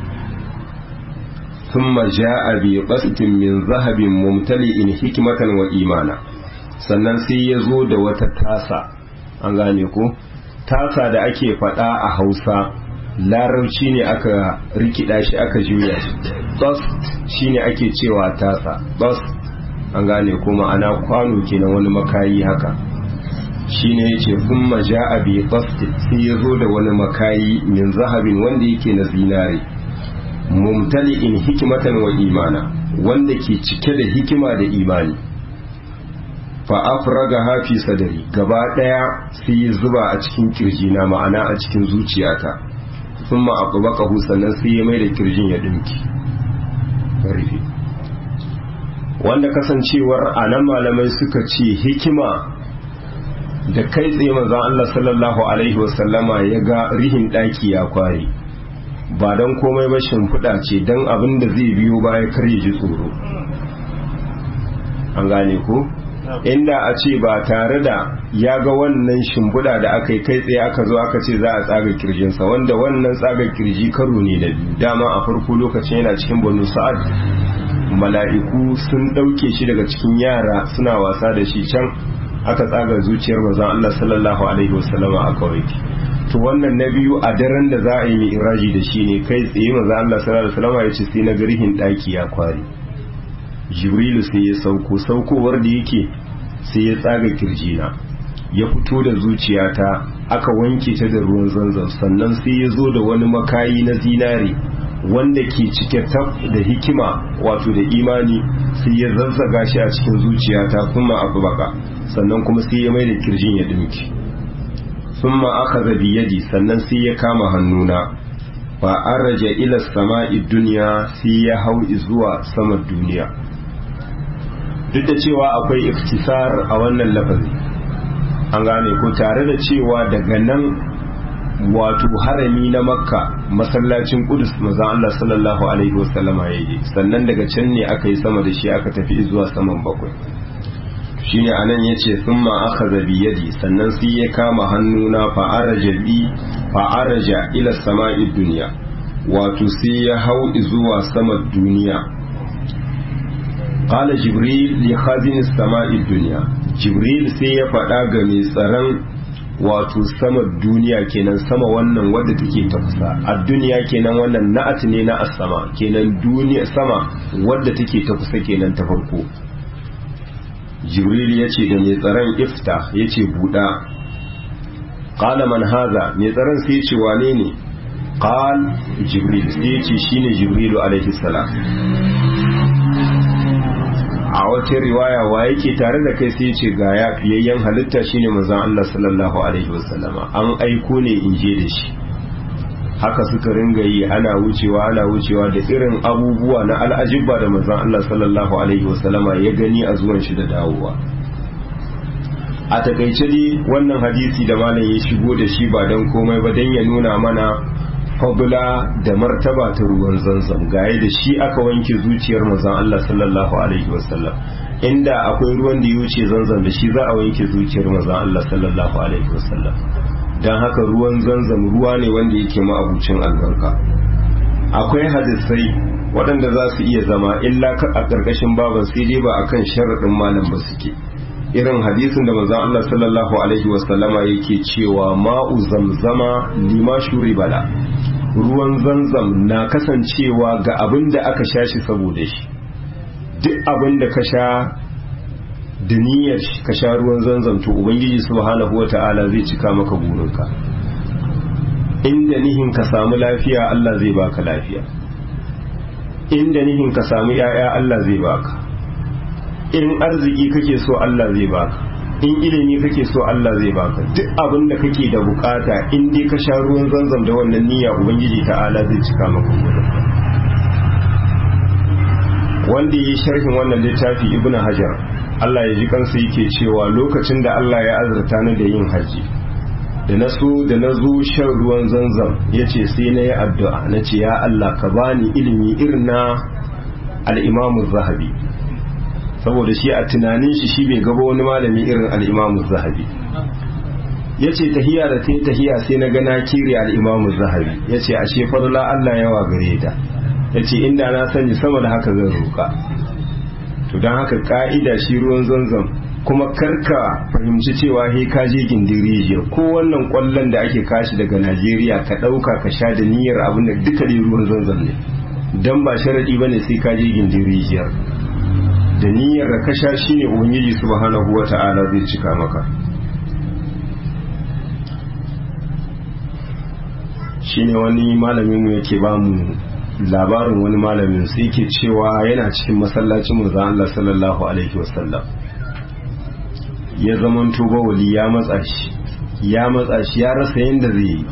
Speaker 1: ثم جاء بقسط من ذهب ممتلئ حكمة وإيمانا sannan sai ya zo da wata tasa an gane ko tasa da ake faɗa a hausa larabci ne aka rikida shi aka juya shi dust shine ake cewa tasa dust an gane ko ma'ana kwano kenan wani makayi haka shine yace thumma ja'a bi dust sai ya zo da wani makayi min zahabin wanda yake na zinare mumtali'in hikimatan wa imana wanda ke cike da hikima da imani fa afraga hafi sadari gaba daya sai ya zuba a cikin kirjina ma'ana a cikin zuciyata thumma aqbaqahu sannan sai ya mai da kirjin ya dinki rufe wanda kasancewar anan malamai suka ce hikima da kai tsaye manzon Allah sallallahu alaihi wasallama ya ga rihin daki ya kware ba don komai ba shimfiɗa ce don abin da zai biyo baya kar ya ji tsoro an gane ko inda a ce ba tare da ya ga wannan shimfiɗa da aka yi kai tsaye aka zo aka ce za a tsaga kirjinsa wanda wannan tsaga kirji karo ne da biyu dama a farko lokacin yana cikin banu sa'ad mala'iku sun ɗauke shi daga cikin yara suna wasa da shi can aka tsaga zuciyar manzon Allah sallallahu alaihi wasallama aka wanke to wannan na biyu a daren da za a yi iraji da shi ne kai tsaye maza Allah sallallahu alaihi wasallam ya ce sai na garihin daki ya kware jibrilu sai ya sauko saukowar da yake sai ya tsaga kirjina ya fito da zuciyata aka wanke ta da ruwan zanzan sannan sai ya zo da wani makayi na zinare wanda ke cike tab da hikima wato da imani sai ya zazzaga shi a cikin zuciyata kuma abu baka sannan kuma sai ya mai da kirjin ya dinki ثم أخذ بيدي sannan sai ya kama hannuna fa araja ila sama'i dunya sai ya hau zuwa sama duniya duk da cewa akwai iftisar a wannan lafazi an gane ko tare da cewa daga nan wato harami na makka masallacin kudus mazan Allah sallallahu alaihi wasallama ya yi sannan daga can ne aka yi sama da shi aka tafi zuwa saman bakwai shine anan yace thumma akhadha bi yadi sannan sai ya kama hannuna fa araja bi fa araja ila sama'i dunya wato sai ya hau zuwa sama duniya qala jibril li khazin sama'i dunya jibril sai ya faɗa ga mai tsaron wato sama duniya kenan sama wannan wadda take ta kusa a duniya kenan wannan na'at ne na as-sama kenan duniya sama wadda take ta kusa kenan ta farko jibril ya ce da mai tsaron ifta ya ce buɗa ƙala man haza mai tsaron sai ce wane ne ƙal jibril sai ya ce shi ne jibrilu alaihi salam a wata riwaya wa yake tare da kai sai ce ga ya fiyayyen halitta shine manzon Allah sallallahu alaihi wasallama an aiko ne in je da shi haka suka ringa yi ana wucewa ana wucewa da irin abubuwa na al'ajibba da manzon Allah sallallahu alaihi wasallama ya gani a zuwan shi da dawowa a takaice dai wannan hadisi da malam ya shigo da shi ba don komai ba don ya nuna mana fadula da martaba ta ruwan zanzam gaye da shi aka wanke zuciyar manzon Allah sallallahu alaihi wasallam inda akwai ruwan da ya wuce zanzam da shi za a wanke zuciyar manzon Allah sallallahu alaihi wasallam don haka ruwan zanzam ruwa ne wanda yake ma'abucin albarka akwai hadisai waɗanda za su iya zama illa a ƙarƙashin baban sai dai ba akan sharaɗin malam ba suke irin hadisin da manzon Allah sallallahu alaihi wasallama yake cewa ma'u zamzama lima shuri bala ruwan zanzam na kasancewa ga abin da aka sha shi saboda shi duk abin da ka sha da niyyar ka sha ruwan zanzam to ubangiji subhanahu wata'ala zai cika maka burinka inda nihin ka samu lafiya Allah zai baka lafiya inda nihin ka samu yaya Allah zai baka in arziki kake so Allah zai baka in ilimi kake so Allah zai baka duk abin da kake da bukata in dai ka sha ruwan zanzam da wannan niyya ubangiji ta'ala zai cika maka burinka wanda yi sharhin wannan littafi ibnu hajar Allah ya ji kansa yake cewa lokacin da Allah ya azurta ni da yin haji da na so da na zo shan ruwan zanzam ya ce sai na yi addu'a na ce ya Allah ka bani ilimi irin na al'imamu zahabi saboda shi a tunanin shi shi bai gaba wani malami irin al'imamu zahabi ya ce tahiya da ta yi tahiya sai na gana kiri al'imamu zahabi ya ce ashe fadla Allah yawa gare ta ya ce inda na sani sama da haka zan roka to don haka ka'ida shi ruwan zanzam kuma karka fahimci cewa he ka je gindin rijiya ko wannan kwallon da ake kashi daga najeriya ka ɗauka ka sha da niyyar abin da duka dai ruwan zanzam ne dan ba sharaɗi ba ne sai ka je gindin rijiyar da niyyar da ka sha shi ne ubangiji subhanahu wa ta'ala zai cika maka shine wani malamin mu yake ba mu labarin wani malamin sai ke cewa yana cikin masallacin manzo Allah sallallahu alaihi wasallam ya zamanto bawali ya matsa shi ya matsa shi ya rasa yadda zai yi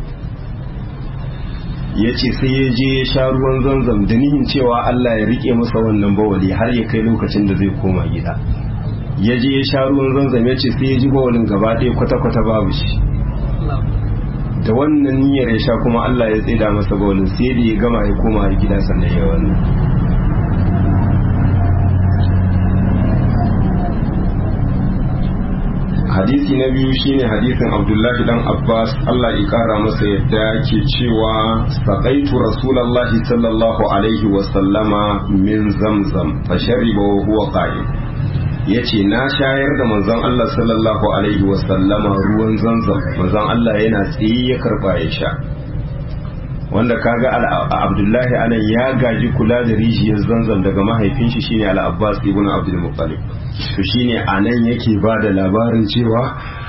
Speaker 1: ya ce sai ya je ya sha ruwan zanzam da nihin cewa Allah ya rike masa wannan bawali har ya kai lokacin da zai koma gida ya je ya sha ruwan zanzam ya ce sai ya ji bawalin gaba ɗaya kwata-kwata babu shi da wannan niyyar ya sha kuma Allah ya tsida masa bawalin sai da ya gama ya koma gida sannan ya wannan hadisi na biyu shine hadisin abdullahi dan abbas allah ya kara masa yadda ke cewa saƙaitu rasulallahi sallallahu alaihi wasallama min zamzam fa shariba wa huwa qa'im yace na shayar da manzon allah sallallahu alaihi wasallama ruwan zamzam manzon allah yana tsaye ya karba ya sha wanda kaga abdullahi anan ya gaji kula da rijiyar zanzam daga mahaifin shi shine al-abbas ibn abdul muttalib to shine anan yake ba da labarin cewa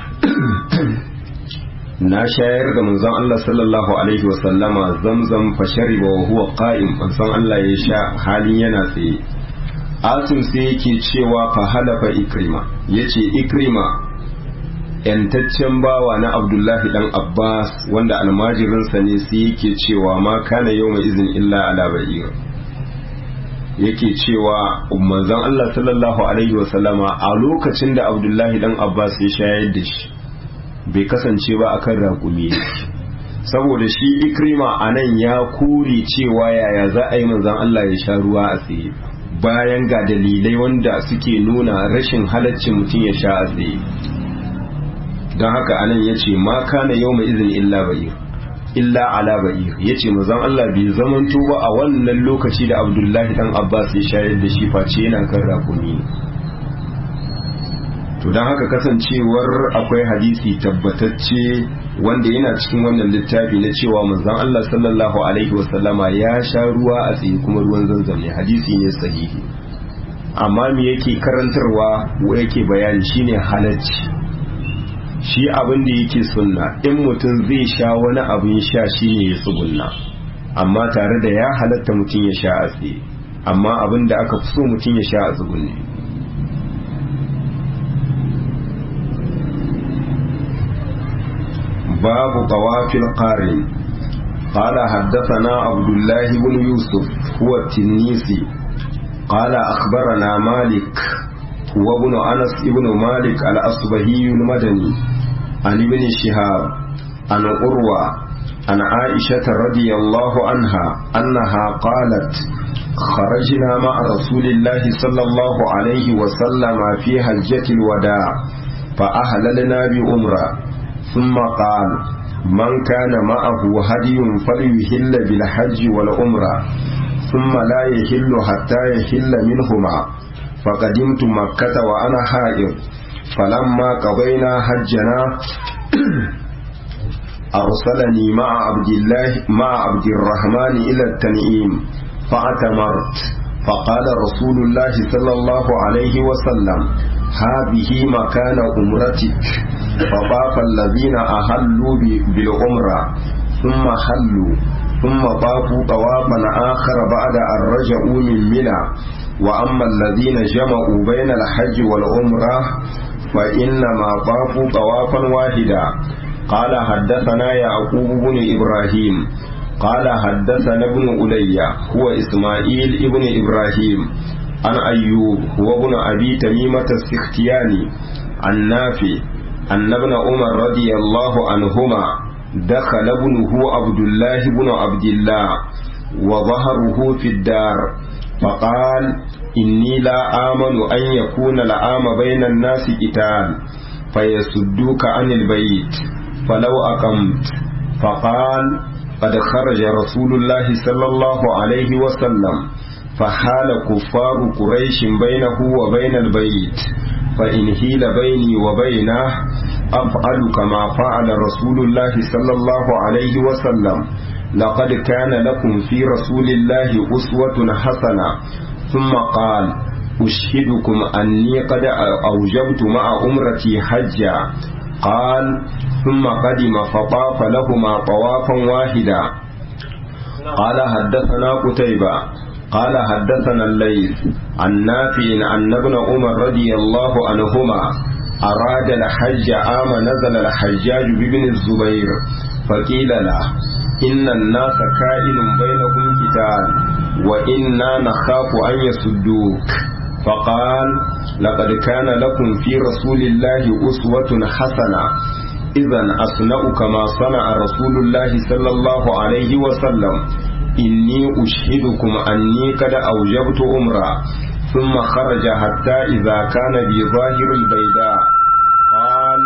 Speaker 1: na shayar da manzon Allah sallallahu alaihi wa sallama zamzam fa shariba wa huwa qa'im manzon Allah ya sha halin yana tsaye asim sai yake cewa fa halafa ikrima yace ikrima yantaccen bawa na abdullahi dan abbas wanda almajirinsa ne sai yake cewa ma kana yau mai izin illa ala ba'ir yake cewa manzon Allah sallallahu alaihi wasallama a lokacin da abdullahi dan abbas ya shayar da shi bai kasance ba akan raƙumi saboda shi ikrima a nan ya kore cewa yaya za a yi manzon Allah ya sha ruwa a tsaye bayan ga dalilai wanda suke nuna rashin halaccin mutum ya sha a tsaye don haka anan ya ce ma kana yau mai izin illa ba'ir illa ala ba'ir ya ce mazan Allah bai zamanto ba a wannan lokaci da abdullahi dan abbas ya shayar da shi face yana kan rakumi to don haka kasancewar akwai hadisi tabbatacce wanda yana cikin wannan littafi na cewa manzon Allah sallallahu alaihi wasallama ya sha ruwa a tsaye kuma ruwan zanzam ne hadisi ne sahihi amma me yake karantarwa wa yake bayani shine halacci shi abin da yake sunna in mutum zai sha wani abin sha shi ne ya tsugunna amma tare da ya halatta mutum ya sha a tsaye amma abin da aka fi so mutum ya sha a tsugunne babu tawafil qarin قال حدثنا عبد الله بن يوسف هو التنيسي قال أخبرنا مالك هو ابن أنس ابن مالك الأصبهي المدني عن ابن شهاب عن أروى عن عائشة رضي الله عنها أنها قالت خرجنا مع رسول الله صلى الله عليه وسلم في حجة الوداع فأهللنا بأمرة ثم قال من كان معه هدي فليهل بالحج والعمرة ثم لا يهل حتى يهل منهما فقدمت مكة وأنا حائض فلما قضينا حجنا أرسلني مع عبد الله مع عبد الرحمن إلى التنعيم فاعتمرت فقال رسول الله صلى الله عليه وسلم هذه مكان أمرتك فطاف الذين أهلوا بالعمرة ثم حلوا ثم طافوا طوافا آخر بعد أن رجعوا من منى وأما الذين جمعوا بين الحج والعمرة فإنما طافوا طوافا واحدا قال حدثنا يعقوب بن إبراهيم قال حدثنا ابن ألي هو إسماعيل ابن إبراهيم عن أيوب هو ابن أبي تميمة السختياني عن نافع أن ابن عمر رضي الله عنهما دخل ابنه عبد الله بن عبد الله وظهره في الدار فقال إني لا آمن أن يكون العام بين الناس قتال فيسدوك عن البيت فلو أقمت فقال قد خرج رسول الله صلى الله عليه وسلم فحال كفار قريش بينه وبين البيت فإن هيل بيني وبينه أفعل كما فعل رسول الله صلى الله عليه وسلم لقد كان لكم في رسول الله أسوة حسنة ثم قال أشهدكم أني قد أوجبت مع أمرتي حجا قال ثم قدم فطاف لهما طوافا واحدا قال حدثنا قتيبة قال حدثنا الليث عن نافع عن ابن عمر رضي الله عنهما أراد الحج عام نزل الحجاج بابن الزبير فقيل له إن الناس كائن بينهم قتال وإنا نخاف أن يسدوك فقال لقد كان لكم في رسول الله أسوة حسنة إذا أصنع كما صنع رسول الله صلى الله عليه وسلم إني أشهدكم أني قد أوجبت أمرا ثم خرج حتى إذا كان بظاهر البيداء قال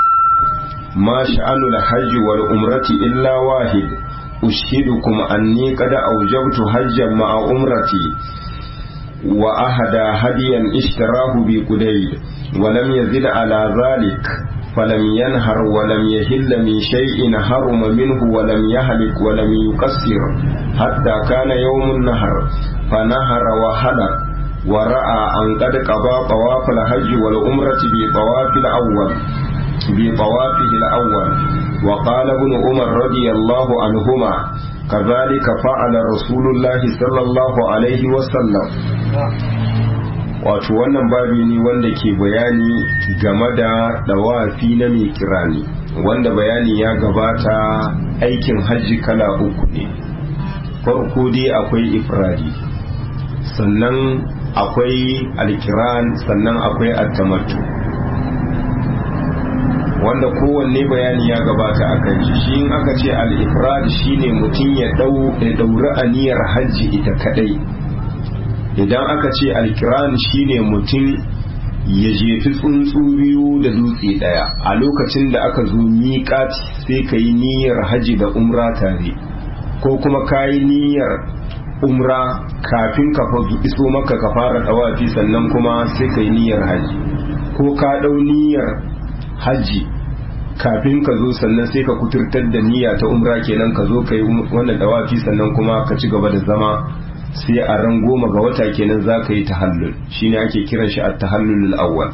Speaker 1: ما شأن الحج والأمرة إلا واحد أشهدكم أني قد أوجبت حجا مع أمرتي وأهدى هديا اشتراه بقديد ولم يزد على ذلك فلم ينهر ولم يهل من شيء حرم منه ولم يهلك ولم يقصر حتى كان يوم النهر فنهر وهلك ورأى أن قد قضى طواف الحج والعمرة بطواف الأول بطوافه الأول وقال ابن عمر رضي الله عنهما كذلك فعل رسول الله صلى الله عليه وسلم wato wannan babi ne wanda ke bayani game da dawafi na mai kirani wanda bayani ya gabata aikin hajji kala uku ne farko dai akwai ifradi sannan akwai alkiran sannan akwai attamattu wanda kowanne bayani ya gabata a kan shi shi in aka ce al-ifrad shine mutum ya dauri aniyar hajji ita kadai idan aka ce alkiran shine mutum ya jefi tsuntsu biyu da dutse daya a lokacin da aka zo miƙati sai ka yi niyyar haji da umra tare ko kuma ka yi niyyar umra kafin ka iso maka ka fara tawafi sannan kuma sai ka yi niyyar haji ko ka ɗau niyyar haji kafin ka zo sannan sai ka kuturtar da niyya ta umra kenan ka zo ka yi wannan tawafi sannan kuma ka ci gaba da zama sai a ran goma ga wata kenan za ka yi tahallul shine ake kiran shi a tahallul awwal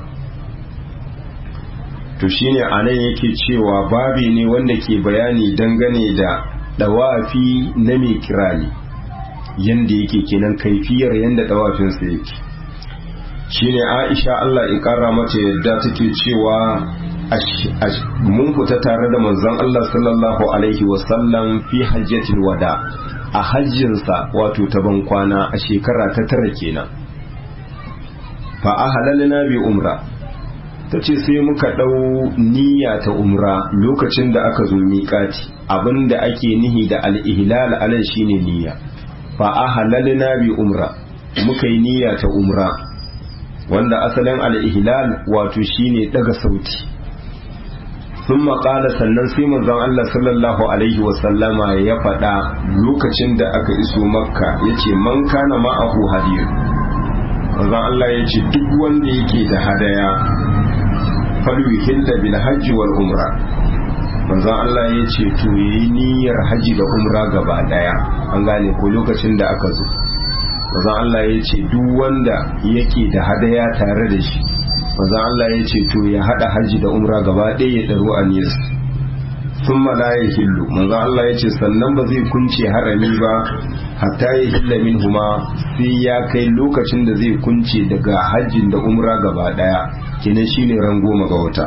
Speaker 1: to shine anan yake cewa babi ne wanda ke bayani dangane da dawafi na mai kirani yanda yake kenan kaifiyar yanda dawafin sa yake shine Aisha Allah ya kara mata yadda take cewa mun fita tare da manzon Allah sallallahu alaihi wasallam fi hajjatil wada a hajjinsa wato ta ban kwana a shekara ta tara kenan fa ahalalna bi umra ta ce sai muka ɗau niyya ta umra lokacin da aka zo miƙati abinda ake nihi da al'ihlal alal shine niyya fa ahalalna bi umra muka yi niyya ta umra wanda asalin al'ihlal wato shine daga sauti sun maƙala sannan sai manzon Allah sallallahu alaihi wasallama ya faɗa lokacin da aka iso makka ya ce man kana ma'ahu hadir manzon Allah ya ce duk wanda yake da hadaya falwi hilla bil hajji wal umra manzon Allah ya ce to yayi niyyar haji da umra gaba daya an gane ko lokacin da aka zo manzon Allah ya ce duk wanda yake da hadaya tare da shi manzon Allah ya ce to ya hada haji da umra gaba daya ya daro aniyas sun la ya hillu manzon Allah ya ce sannan ba zai kunce harami ba hatta ya hilla min huma sai ya kai lokacin da zai kunce daga hajjin da umra gaba daya kenan shine ran goma ga wata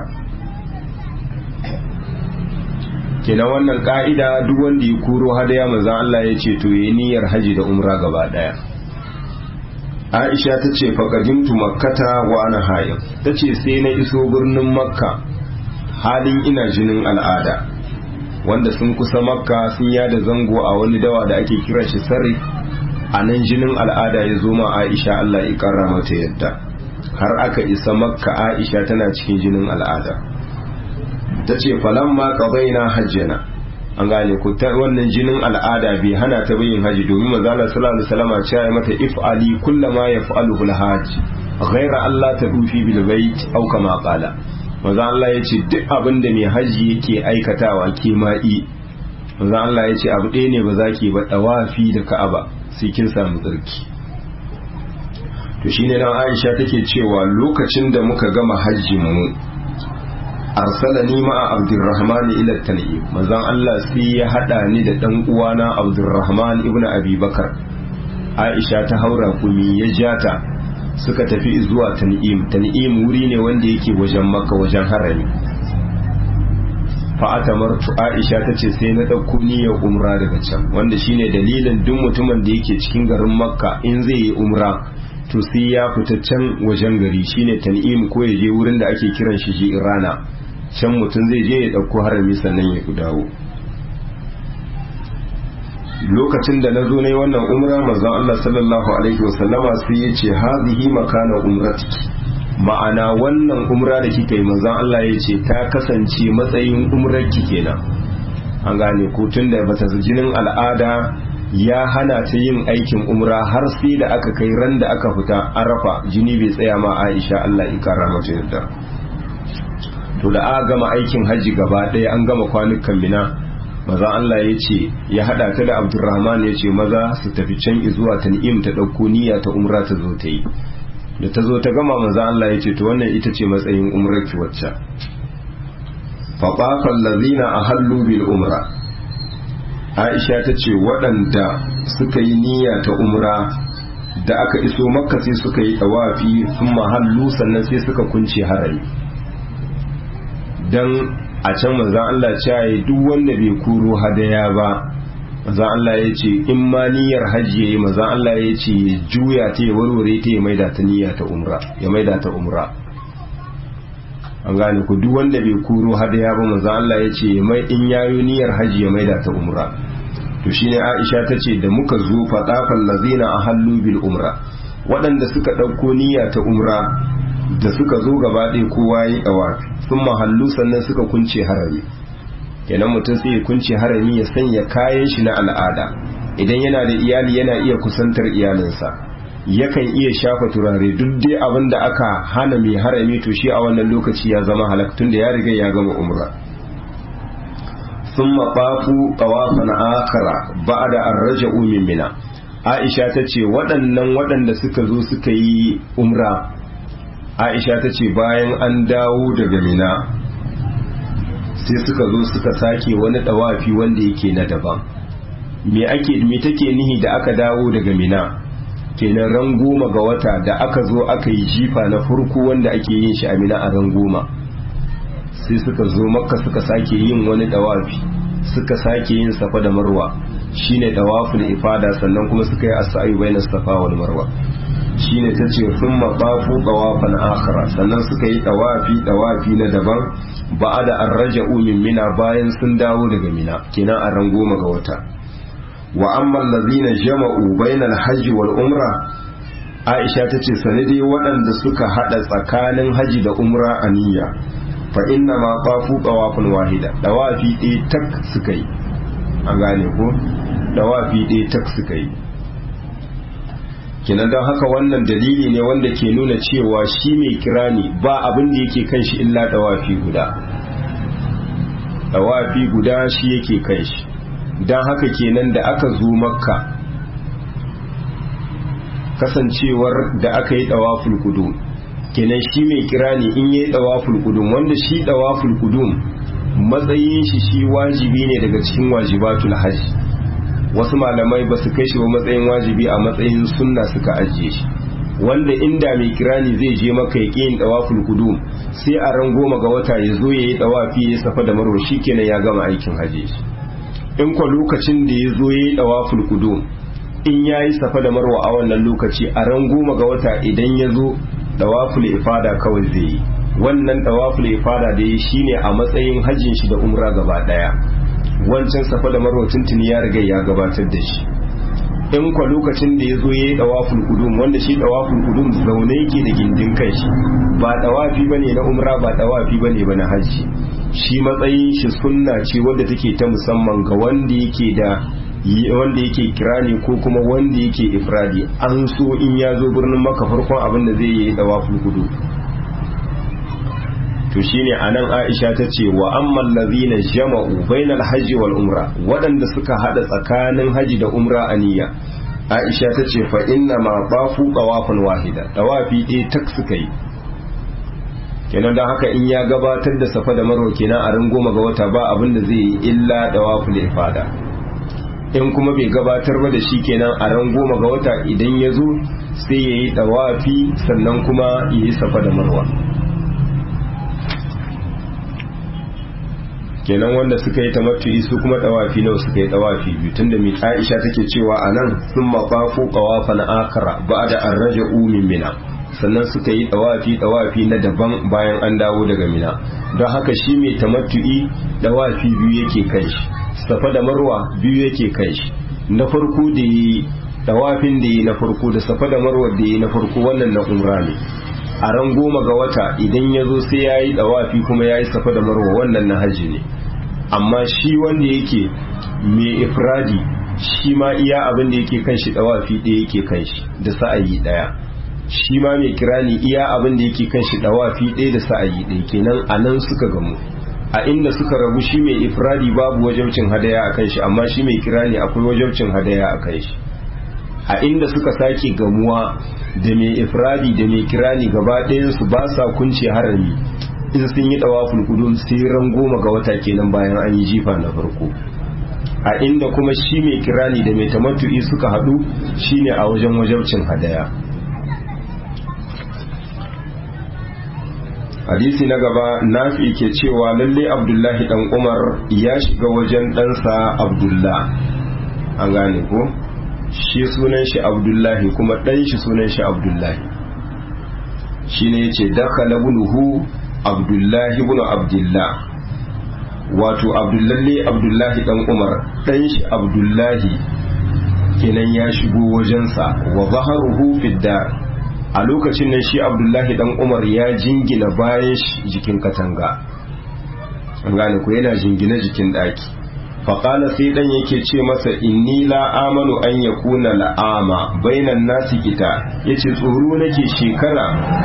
Speaker 1: kenan wannan ka'ida duk wanda ya kuro hadaya manzon Allah ya ce to yayi niyyar haji da umra gaba daya Aisha ta ce faqadimtu makkata wa ana hayyam ta ce sai na iso birnin makka halin ina jinin al'ada wanda sun kusa makka sun yada zango a wani dawa da ake kira shi sarri a nan jinin al'ada ya zo ma Aisha Allah ya karra mata yadda har aka isa makka Aisha tana cikin jinin al'ada ta ce falon ma ƙabaina hajjana an gane ku ta wannan jinin al'ada bai hana ta bayin haji domin mazala sallallahu alaihi wasallam ya mata if'ali kullama yaf'aluhu al-hajj ghaira Allah ta dufi bil bait aw kama qala maza Allah ya ce duk abin da mai haji yake aikatawa ke ma'i maza Allah ya ce abu ɗaya ne ba za ki ba ɗawafi da ka'aba sai kin samu tsarki to shine nan Aisha take cewa lokacin da muka gama hajjin mu arsalani ma'a abdurrahman ila tan'im manzon Allah sai ya hada ni da dan uwana abdurrahman ibn abi bakar aisha ta haura kumi ya jata suka tafi zuwa tan'im tan'im wuri ne wanda yake wajen makka wajen harami fa atamartu aisha tace sai na dauko niyyar umra daga can wanda shine dalilin duk mutumin da yake cikin garin makka in zai yi umra to sai ya fita can wajen gari shine tan'im ko ya je wurin da ake kiran shi jirana can mutum zai je ya ɗauko harami sannan ya dawo lokacin da na zo na yi wannan umra manzon Allah sallallahu alaihi wasallama sai ya ce hazihi makana umratiki ma'ana wannan umra da kika yi manzon Allah ya ce ta kasance matsayin umrarki kenan an gane ko tun da bata jinin al'ada ya hana ta yin aikin umra har sai da aka kai ran da aka fita arafa jini bai tsaya ma Aisha Allah ya kara mata yadda to da aka gama aikin haji gaba ɗaya an gama kwanukan mina maza Allah ya ce ya haɗa ta da Abdurrahman ya ce maza su tafi can zuwa tan'im ta ɗauko niyya ta umra ta zo ta yi da ta zo ta gama maza Allah ya ce to wannan ita ce matsayin umrar ki wacce faɓafan lazina a hallu bil umra Aisha ta ce waɗanda suka yi niyya ta umra da aka iso makka sai suka yi tawafi sun mahallu sannan sai suka kunce harari dan a can manzan Allah ce duk wanda bai kuro hadaya ba manzan Allah ya ce in ma niyyar hajji yayi manzan Allah ya ce ya juya ta ya warware ta ya maida ta niyya ta umra ya maida ta umra an gane ku duk wanda bai kuro hadaya ba manzan Allah ya ce mai in yayo niyyar hajji ya maida ta umra to shine Aisha ta ce da muka zo fadafal lazina ahallu bil umra waɗanda suka ɗauko niyya ta umra da suka zo gaba ɗaya kowa yi ɗawa sun mahallu sannan suka kunce harami kenan mutum sai ya kunce harami ya sanya kayan shi na al'ada idan yana da iyali yana iya kusantar iyalinsa yakan iya shafa turare duk dai abin da aka hana mai harami to shi a wannan lokaci ya zama halaktun da ya riga ya gama umra sun maɓafu ƙawafan akara ba da an raja umin mina aisha ta ce waɗannan waɗanda suka zo suka yi umra aisha ta ce bayan an dawo daga mina sai suka zo suka sake wani dawafi wanda yake na daban me ake me take nihi da aka dawo daga mina kenan ran goma ga wata da aka zo aka yi jifa na farko wanda ake yin shi a mina a ran goma sai suka zo makka suka sake yin wani dawafi suka sake yin safa da marwa shine dawaful ifada sannan kuma suka yi as-sa'i bainas safa wal marwa shine ta ce sun maɓafu ɗawafan akhara sannan suka yi ɗawafi ɗawafi na daban ba da an raja umin mina bayan sun dawo daga mina kenan a ran goma ga wata wa amma lazina jama'u bainal hajji wal umra aisha ta ce sanadi waɗanda suka haɗa tsakanin haji da umra a niyya fa inna ma qafu qawafun wahida dawafi ɗaya tak suka yi an gane ko dawafi ɗaya tak suka yi kenan don haka wannan dalili ne wanda ke nuna cewa shi mai kirani ba abin da yake kan shi illa dawafi guda dawafi guda shi yake kan shi don haka kenan da aka zo makka kasancewar da aka yi dawaful kudum kenan shi mai kirani in yi dawaful kudum wanda shi dawaful kudum matsayin shi shi wajibi ne daga cikin wajibatul hajji wasu malamai ba su kai shi ba matsayin wajibi a matsayin sunna suka ajiye shi wanda inda mai kirani zai je maka ya yin dawaful kudum sai a ran goma ga wata ya zo ya yi dawafi ya safa da marwa kenan ya gama aikin hajji in kwa lokacin da ya zo ya yi dawaful kudum in ya yi safa da marwa a wannan lokaci a ran goma ga wata idan ya zo dawaful ifada kawai zai yi wannan dawaful ifada da ya shine a matsayin hajjin shi da umra gaba daya wancan safa da marwa tuntuni ya riga ya gabatar da shi in kwa lokacin da ya zo ya yi dawaful kudum wanda shi dawaful kudum zaune yake da gindin kai shi ba dawafi bane na umra ba dawafi bane ba na hajji shi matsayin shi sunna ce wadda take ta musamman ga wanda yake da wanda yake kirani ko kuma wanda yake ifradi an so in ya zo birnin maka farkon abin da zai yi dawaful kudum to shine anan Aisha ta ce wa ammal ladhina jama'u bainal hajji wal umra waɗanda suka hada tsakanin haji da umra aniya Aisha ta ce fa inna ma bafu tawafan wahida tawafi ɗaya tak suka yi kenan don haka in ya gabatar da safa da marwa kenan a ran goma ga wata ba abin da zai yi illa tawaful ifada in kuma bai gabatar ba da shi kenan a ran goma ga wata idan ya zo sai ya yi tawafi sannan kuma ya yi safa da marwa kenan wanda suka yi tamattu'i su kuma dawafi nawa suka yi dawafi biyu tunda mai Aisha take cewa anan sun mafafu qawafan akara ba'da an raja'u min mina sannan suka yi dawafi dawafi na daban bayan an dawo daga mina don haka shi mai tamattu'i dawafi biyu yake kai shi safa da marwa biyu yake kai shi na farko da yi dawafin da yi na farko da safa da marwa da yi na farko wannan na umra ne a ran goma ga wata idan ya zo sai ya yi dawafi kuma ya yi safa da marwa wannan na hajji ne amma shi wanda yake mai ifradi shi ma iya abin da yake kan shi dawafi ɗaya yake kan shi da sa'ayi ɗaya shi ma mai kirani iya abin da yake kan shi dawafi ɗaya da sa'ayi ɗaya kenan a nan suka gamu a inda suka rabu shi mai ifradi babu wajabcin hadaya a kan shi amma shi mai kirani akwai wajabcin hadaya a kan shi a inda suka sake gamuwa da mai ifradi da mai kirani gaba ɗayansu ba sa kunce harami in sun yi ɗawaful kudum sai ran goma ga wata kenan bayan an yi jifa na farko a inda kuma shi mai kirani da mai tamattu'i suka haɗu shine a wajen wajabcin hadaya hadisi na gaba nafi ke cewa lalle abdullahi dan umar ya shiga wajen ɗansa abdullah an gane ko shi sunan shi abdullahi kuma ɗan shi sunan shi abdullahi shi ne ya ce dakhala bunuhu abdullahi bunu abdullah wato abdullahi abdullahi ɗan umar ɗan shi abdullahi kenan ya shigo wajensa wa zaharuhu fiddar a lokacin nan shi abdullahi ɗan umar ya jingina bayan jikin katanga an gane ko yana jingina jikin ɗaki faƙala sai ɗan yake ce masa inni la amanu an ya kuna la'ama bainan nasi kita ya ce tsoro nake shekara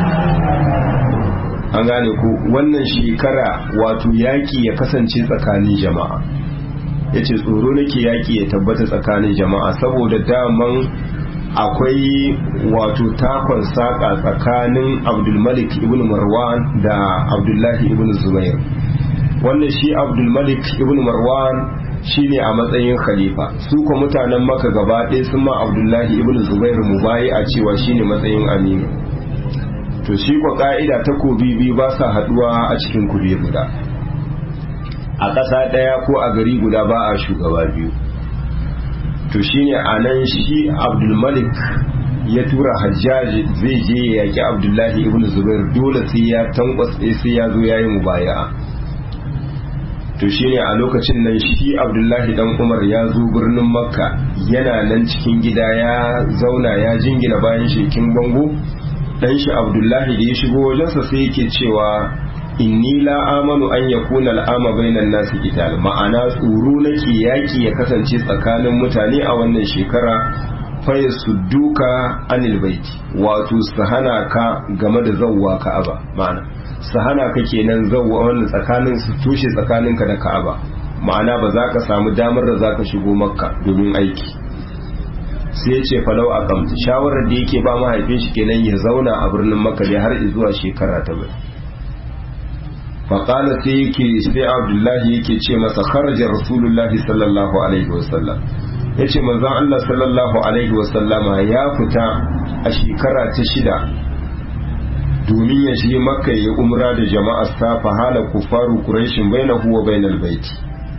Speaker 1: an gane ku wannan shekara wato yaƙi ya kasance tsakanin jama'a ya ce tsoro nake yaƙi ya tabbata tsakanin jama'a saboda daman akwai wato takon saƙa tsakanin abdulmalik ibn marwan da abdullahi ibn zubair wannan shi abdulmalik ibn marwan shine a matsayin khalifa su ko mutanen maka gaba ɗaya sun ma abdullahi ibn zubair mubayi a cewa shine matsayin aminu to shi ko ka'ida ta kobi biyu ba sa haduwa a cikin kube guda a ƙasa ɗaya ko a gari guda ba a shugaba biyu to shine a nan shi abdulmalik ya tura hajjaji zai je ya yaƙi abdullahi ibn zubair dole sai ya tankwasa sai ya zo ya yi mubaya'a to shine a lokacin nan shi abdullahi dan umar ya zo birnin makka yana nan cikin gida ya zauna ya jingina bayan shekin bango dan shi abdullahi da ya shigo wajensa sai yake cewa inni la amanu an yakuna al'ama bainan nasi qital ma'ana tsoro nake yaki ya kasance tsakanin mutane a wannan shekara fa yasudduka anil baiti wato su hana ka game da zawwa ka'aba ma'ana su hana ka kenan zawwa wannan tsakanin su tushe tsakaninka da ka'aba ma'ana ba za ka samu damar da za ka shigo makka domin aiki sai ya ce falau a kamta shawarar da yake ba mahaifin shi kenan ya zauna a birnin makka dai har zuwa shekara ta bai faƙala sai yake sai abdullahi yake ce masa kharaja rasulullahi sallallahu alaihi wasallam ya ce manzan allah sallallahu alaihi wasallama ya fita a shekara ta shida domin ya je makka ya umra da jama'ar sa fahala kufaru quraishin bainahu wa bainal baiti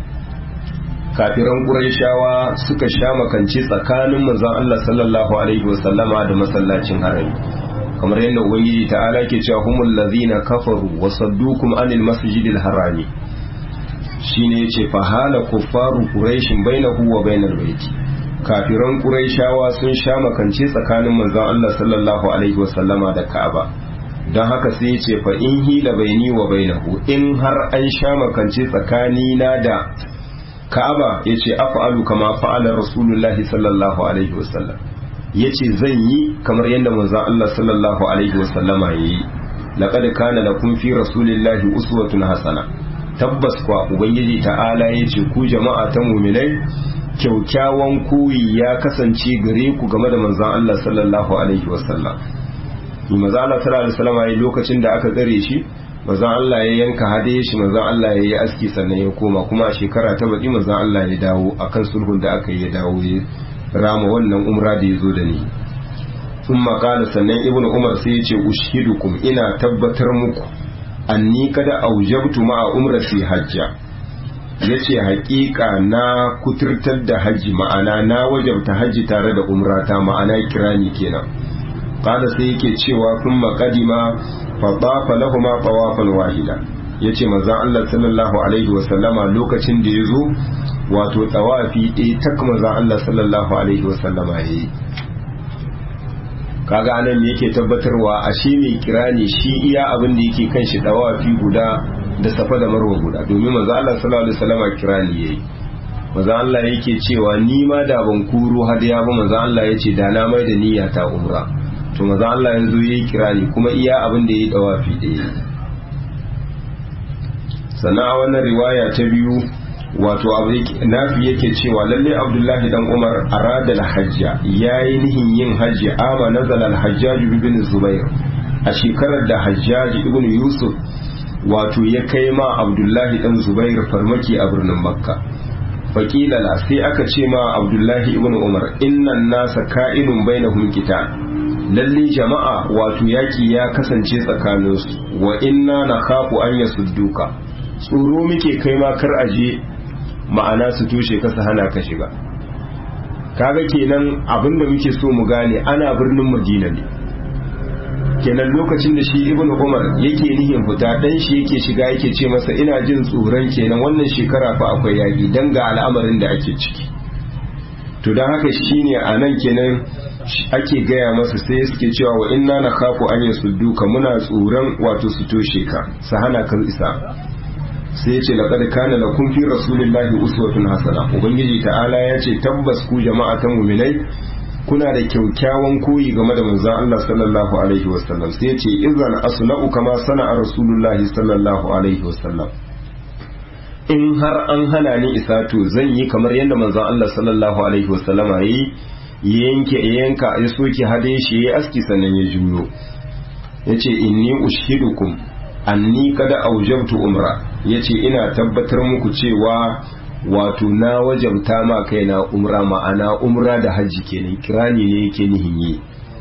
Speaker 1: kafiran quraishawa suka sha makance tsakanin manzon Allah sallallahu alaihi wasallama da masallacin harami kamar yadda ubangiji ta'ala ke cewa humul ladhina kafaru wa saddukum anil masjidil harami shine yace fahala kufaru quraishin bainahu wa bainal baiti kafiran quraishawa sun sha makance tsakanin manzon Allah sallallahu alaihi wasallama da Ka'aba don haka sai ya ce fa in hila baini wa bainahu in har an sha makance tsakani na da ka'aba ya ce af'alu kama fa'ala rasulullahi sallallahu alaihi wasallam ya ce zan yi kamar yadda manzon Allah sallallahu alaihi wasallama ya yi laqad kana lakum fi rasulillahi uswatun hasana tabbas kwa ubangiji ta'ala ya ce ku jama'a ta mu'minai kyaukyawan koyi ya kasance gare ku game da manzon Allah sallallahu alaihi wasallam maza Allah sallallahu alaihi wasallam yayi lokacin da aka tsare shi maza Allah ya yanka hade shi maza Allah ya yi aski sannan ya koma kuma a shekara ta baki maza Allah ya dawo akan sulhun da aka yi ya dawo ya rama wannan umra da ya zo da ni sun makala sannan ibnu umar sai ya ce ushidukum ina tabbatar muku anni kada aujabtu ma'a umrati hajja yace haƙiƙa na kuturtar da hajji ma'ana na wajabta hajji tare da umrata ma'ana kirani kenan kada sai yake cewa kun makadima fadafa lahuma tawafan wahida yace manzon Allah sallallahu alaihi wa sallama lokacin da yazo wato tawafi ɗaya tak manzon Allah sallallahu alaihi wa sallama yayi kaga anan me yake tabbatarwa a shi mai kirani shi iya abin da yake kan shi tawafi guda da safa da marwa guda domin manzon Allah sallallahu alaihi wa sallama kirani yayi manzon Allah yake cewa ni ma da ban kuro hadiya ba manzon Allah yace da na mai da niyya ta umra to maza Allah ya zo ya yi kirani kuma iya abin da ya yi dawafi da ya sannan a wannan riwaya ta biyu wato nafi yake cewa lalle abdullahi dan umar arada hajja ya yi nihin yin hajji ama nazala al-hajjaj ibn zubair a shekarar da hajjaji ibn yusuf wato ya kai ma abdullahi dan zubair farmaki a birnin makka faƙilala sai aka ce ma abdullahi ibn umar innan nasa ka'inun bainahum qital lalle jama'a wato yaki ya kasance tsakaninsu wa inna na khafu an yasudduka tsoro muke kai ma kar aje ma'ana su tushe ka su hana ka shiga kaga kenan abinda muke so mu gane ana birnin madina ne kenan lokacin da shi ibn umar yake nihin fita dan shi yake shiga yake ce masa ina jin tsoron kenan wannan shekara fa akwai yaki dan ga al'amarin da ake ciki to dan haka shine a nan kenan ake gaya masa sai suke cewa wa inna na kafu an yasudduka muna tsoron wato su toshe ka su hana ka isa sai yace laqad kana lakum fi rasulillahi uswatun hasana ubangiji ta'ala ya ce tabbas ku jama'a ta mu'minai kuna da kyaukyawan koyi game da manzon Allah sallallahu alaihi wasallam sai yace idan asna'u kama sana'a rasulullahi sallallahu alaihi wasallam in har an hana ni isa to zan yi kamar yadda manzon Allah sallallahu alaihi wasallama yayi yanke yanka ya soke hade shi ya aski sannan ya juyo ya ce inni ushidukum anni kada aujabtu umra ya ce ina tabbatar muku cewa wato na wajabta ma kaina umra ma'ana umra da hajji kenan kirani ne yake nihin yi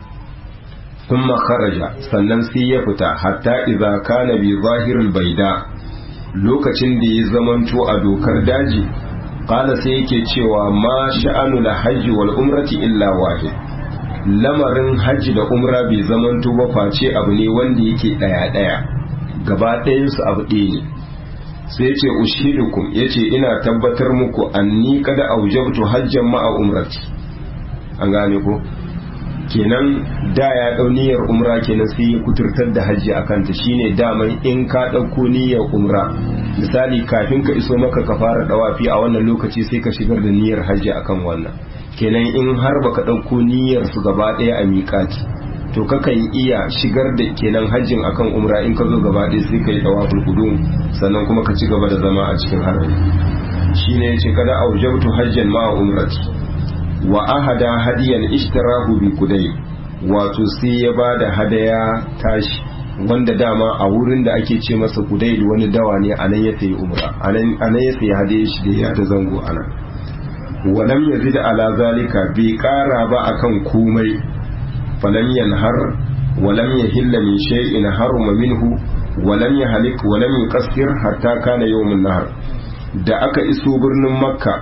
Speaker 1: thumma kharaja sannan sai ya fita hatta idza kana bi zahiril baida lokacin da ya zamanto a dokar daji qala sai yake cewa ma sha'anu la hajji wal umrati illa wahid lamarin hajji da umra bai zamanto ba face abu ne wanda yake daya daya gaba ɗayan su abu ɗaya ne sai yace ushidukum yace ina tabbatar muku anni kada aujabtu hajjan ma'a umrati an gane ko kenan da ya dau niyyar umra kenan sai ya kuturtar da hajji a kanta shine daman in ka ɗauko niyyar umra misali kafin ka iso maka ka fara dawafi a wannan lokaci sai ka shigar da niyyar hajji akan wannan kenan in har baka ɗauko niyyar su gaba ɗaya a miƙati to kakan iya shigar da kenan hajjin akan umra in ka zo gaba ɗaya sai ka yi dawaful qudum sannan kuma ka ci gaba da zama a cikin harami shine yace kada aujabtu hajjan ma umrati wa ahada hadiyan ishtarahu bi kudai wato sai ya bada hadaya tashi wanda dama a wurin da ake ce masa kudai wani dawa ne anan ya sayi umra anan ya sayi hadaya shi da ya ta zango anan walam yazid ala zalika bai kara ba akan komai falam yanhar walam yahilla min shay'in haruma minhu walam yahlik walam yuqassir hatta kana yawmun nahar da aka iso birnin makka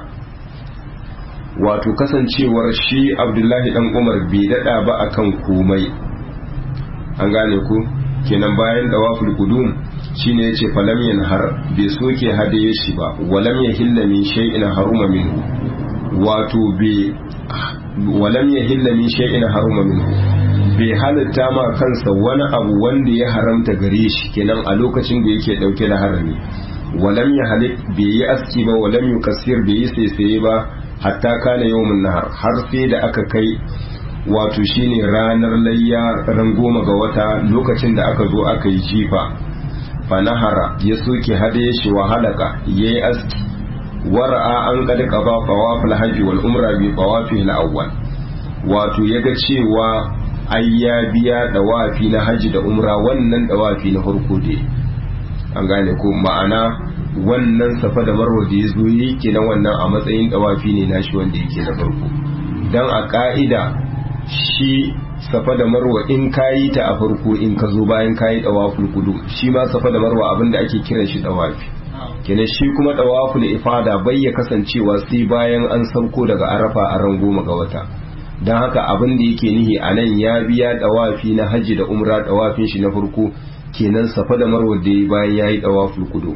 Speaker 1: wato kasancewar shi abdullahi dan umar bai dada ba akan komai an gane ku kenan bayan dawaful qudum shine yace falam yanhar bai soke hadaye shi ba walam yahilla min shay'in haruma minhu wato bai walam yahilla min shay'in haruma minhu bai halitta ma kansa wani abu wanda ya haramta gare shi kenan a lokacin da yake dauke da harami walam ya halik bai yi aski ba walam yukassir bai yi saisaye ba hatta kana yawmun nahar har sai da aka kai wato shine ranar layya ran goma ga wata lokacin da aka zo aka yi jifa fa nahara ya soke hade shi wa halaka yayi aski wara'a an qad qaba tawaf al-hajj wal umra bi tawafi al-awwal wato yaga cewa ai ya biya dawafi na haji da umra wannan dawafi na farko dai an gane ko ma'ana wannan safa da marwa da ya zo yi kenan wannan a matsayin dawafi ne nashi wanda yake da farko dan a ka'ida shi safa da marwa in kayi ta a farko in ka zo bayan kayi dawaful kudu shi ma safa da marwa abinda ake kiran shi dawafi kenan shi kuma dawaful ifada bai ya kasancewa sai bayan an sauko daga arafa a ran goma ga wata don haka abin da yake nihi a nan ya biya dawafi na hajji da umra dawafin shi na farko kenan safa da marwa da ya bayan ya yi dawaful kudu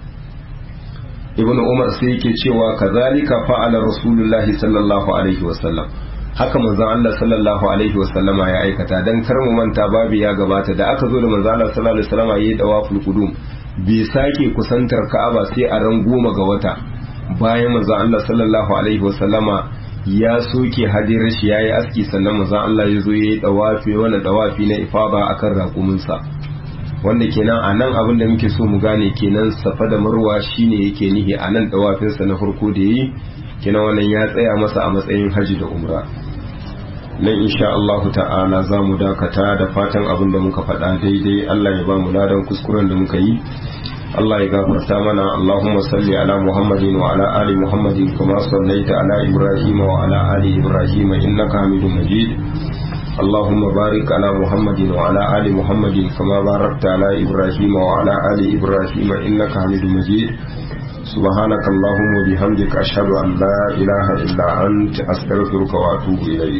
Speaker 1: ibn umar sai yake cewa kazalika fa'ala rasulullahi sallallahu alaihi wasallam haka manzon Allah sallallahu alaihi wasallama ya aikata dan kar mu manta babu ya gabata da aka zo da manzon Allah sallallahu alaihi wasallama yayi dawaful qudum bai sake kusantar Ka'aba sai a ran goma ga wata bayan manzon Allah sallallahu alaihi wasallama ya soke hadirar shi yayi aski sannan manzon Allah ya zo yayi dawafi wannan dawafi na ifada akan raƙuminsa wanda kenan a nan abin da muke so mu gane kenan safa da marwa shine yake nihi a nan dawafinsa na farko da yi kenan wannan ya tsaya masa a matsayin haji da umra nan insha Allahu ta'ala za mu dakata da fatan abin da muka faɗa daidai Allah ya ba mu ladan kuskuren da muka yi Allah ya gafarta mana Allahumma salli ala Muhammadin wa ala ali Muhammadin kama sallaita ala Ibrahim wa ala ali Ibrahim innaka Hamidum Majid اللهم بارك على محمد وعلى آل محمد كما باركت على إبراهيم وعلى آل إبراهيم إنك حميد مجيد سبحانك اللهم وبحمدك أشهد أن لا إله إلا أنت أستغفرك وأتوب إليك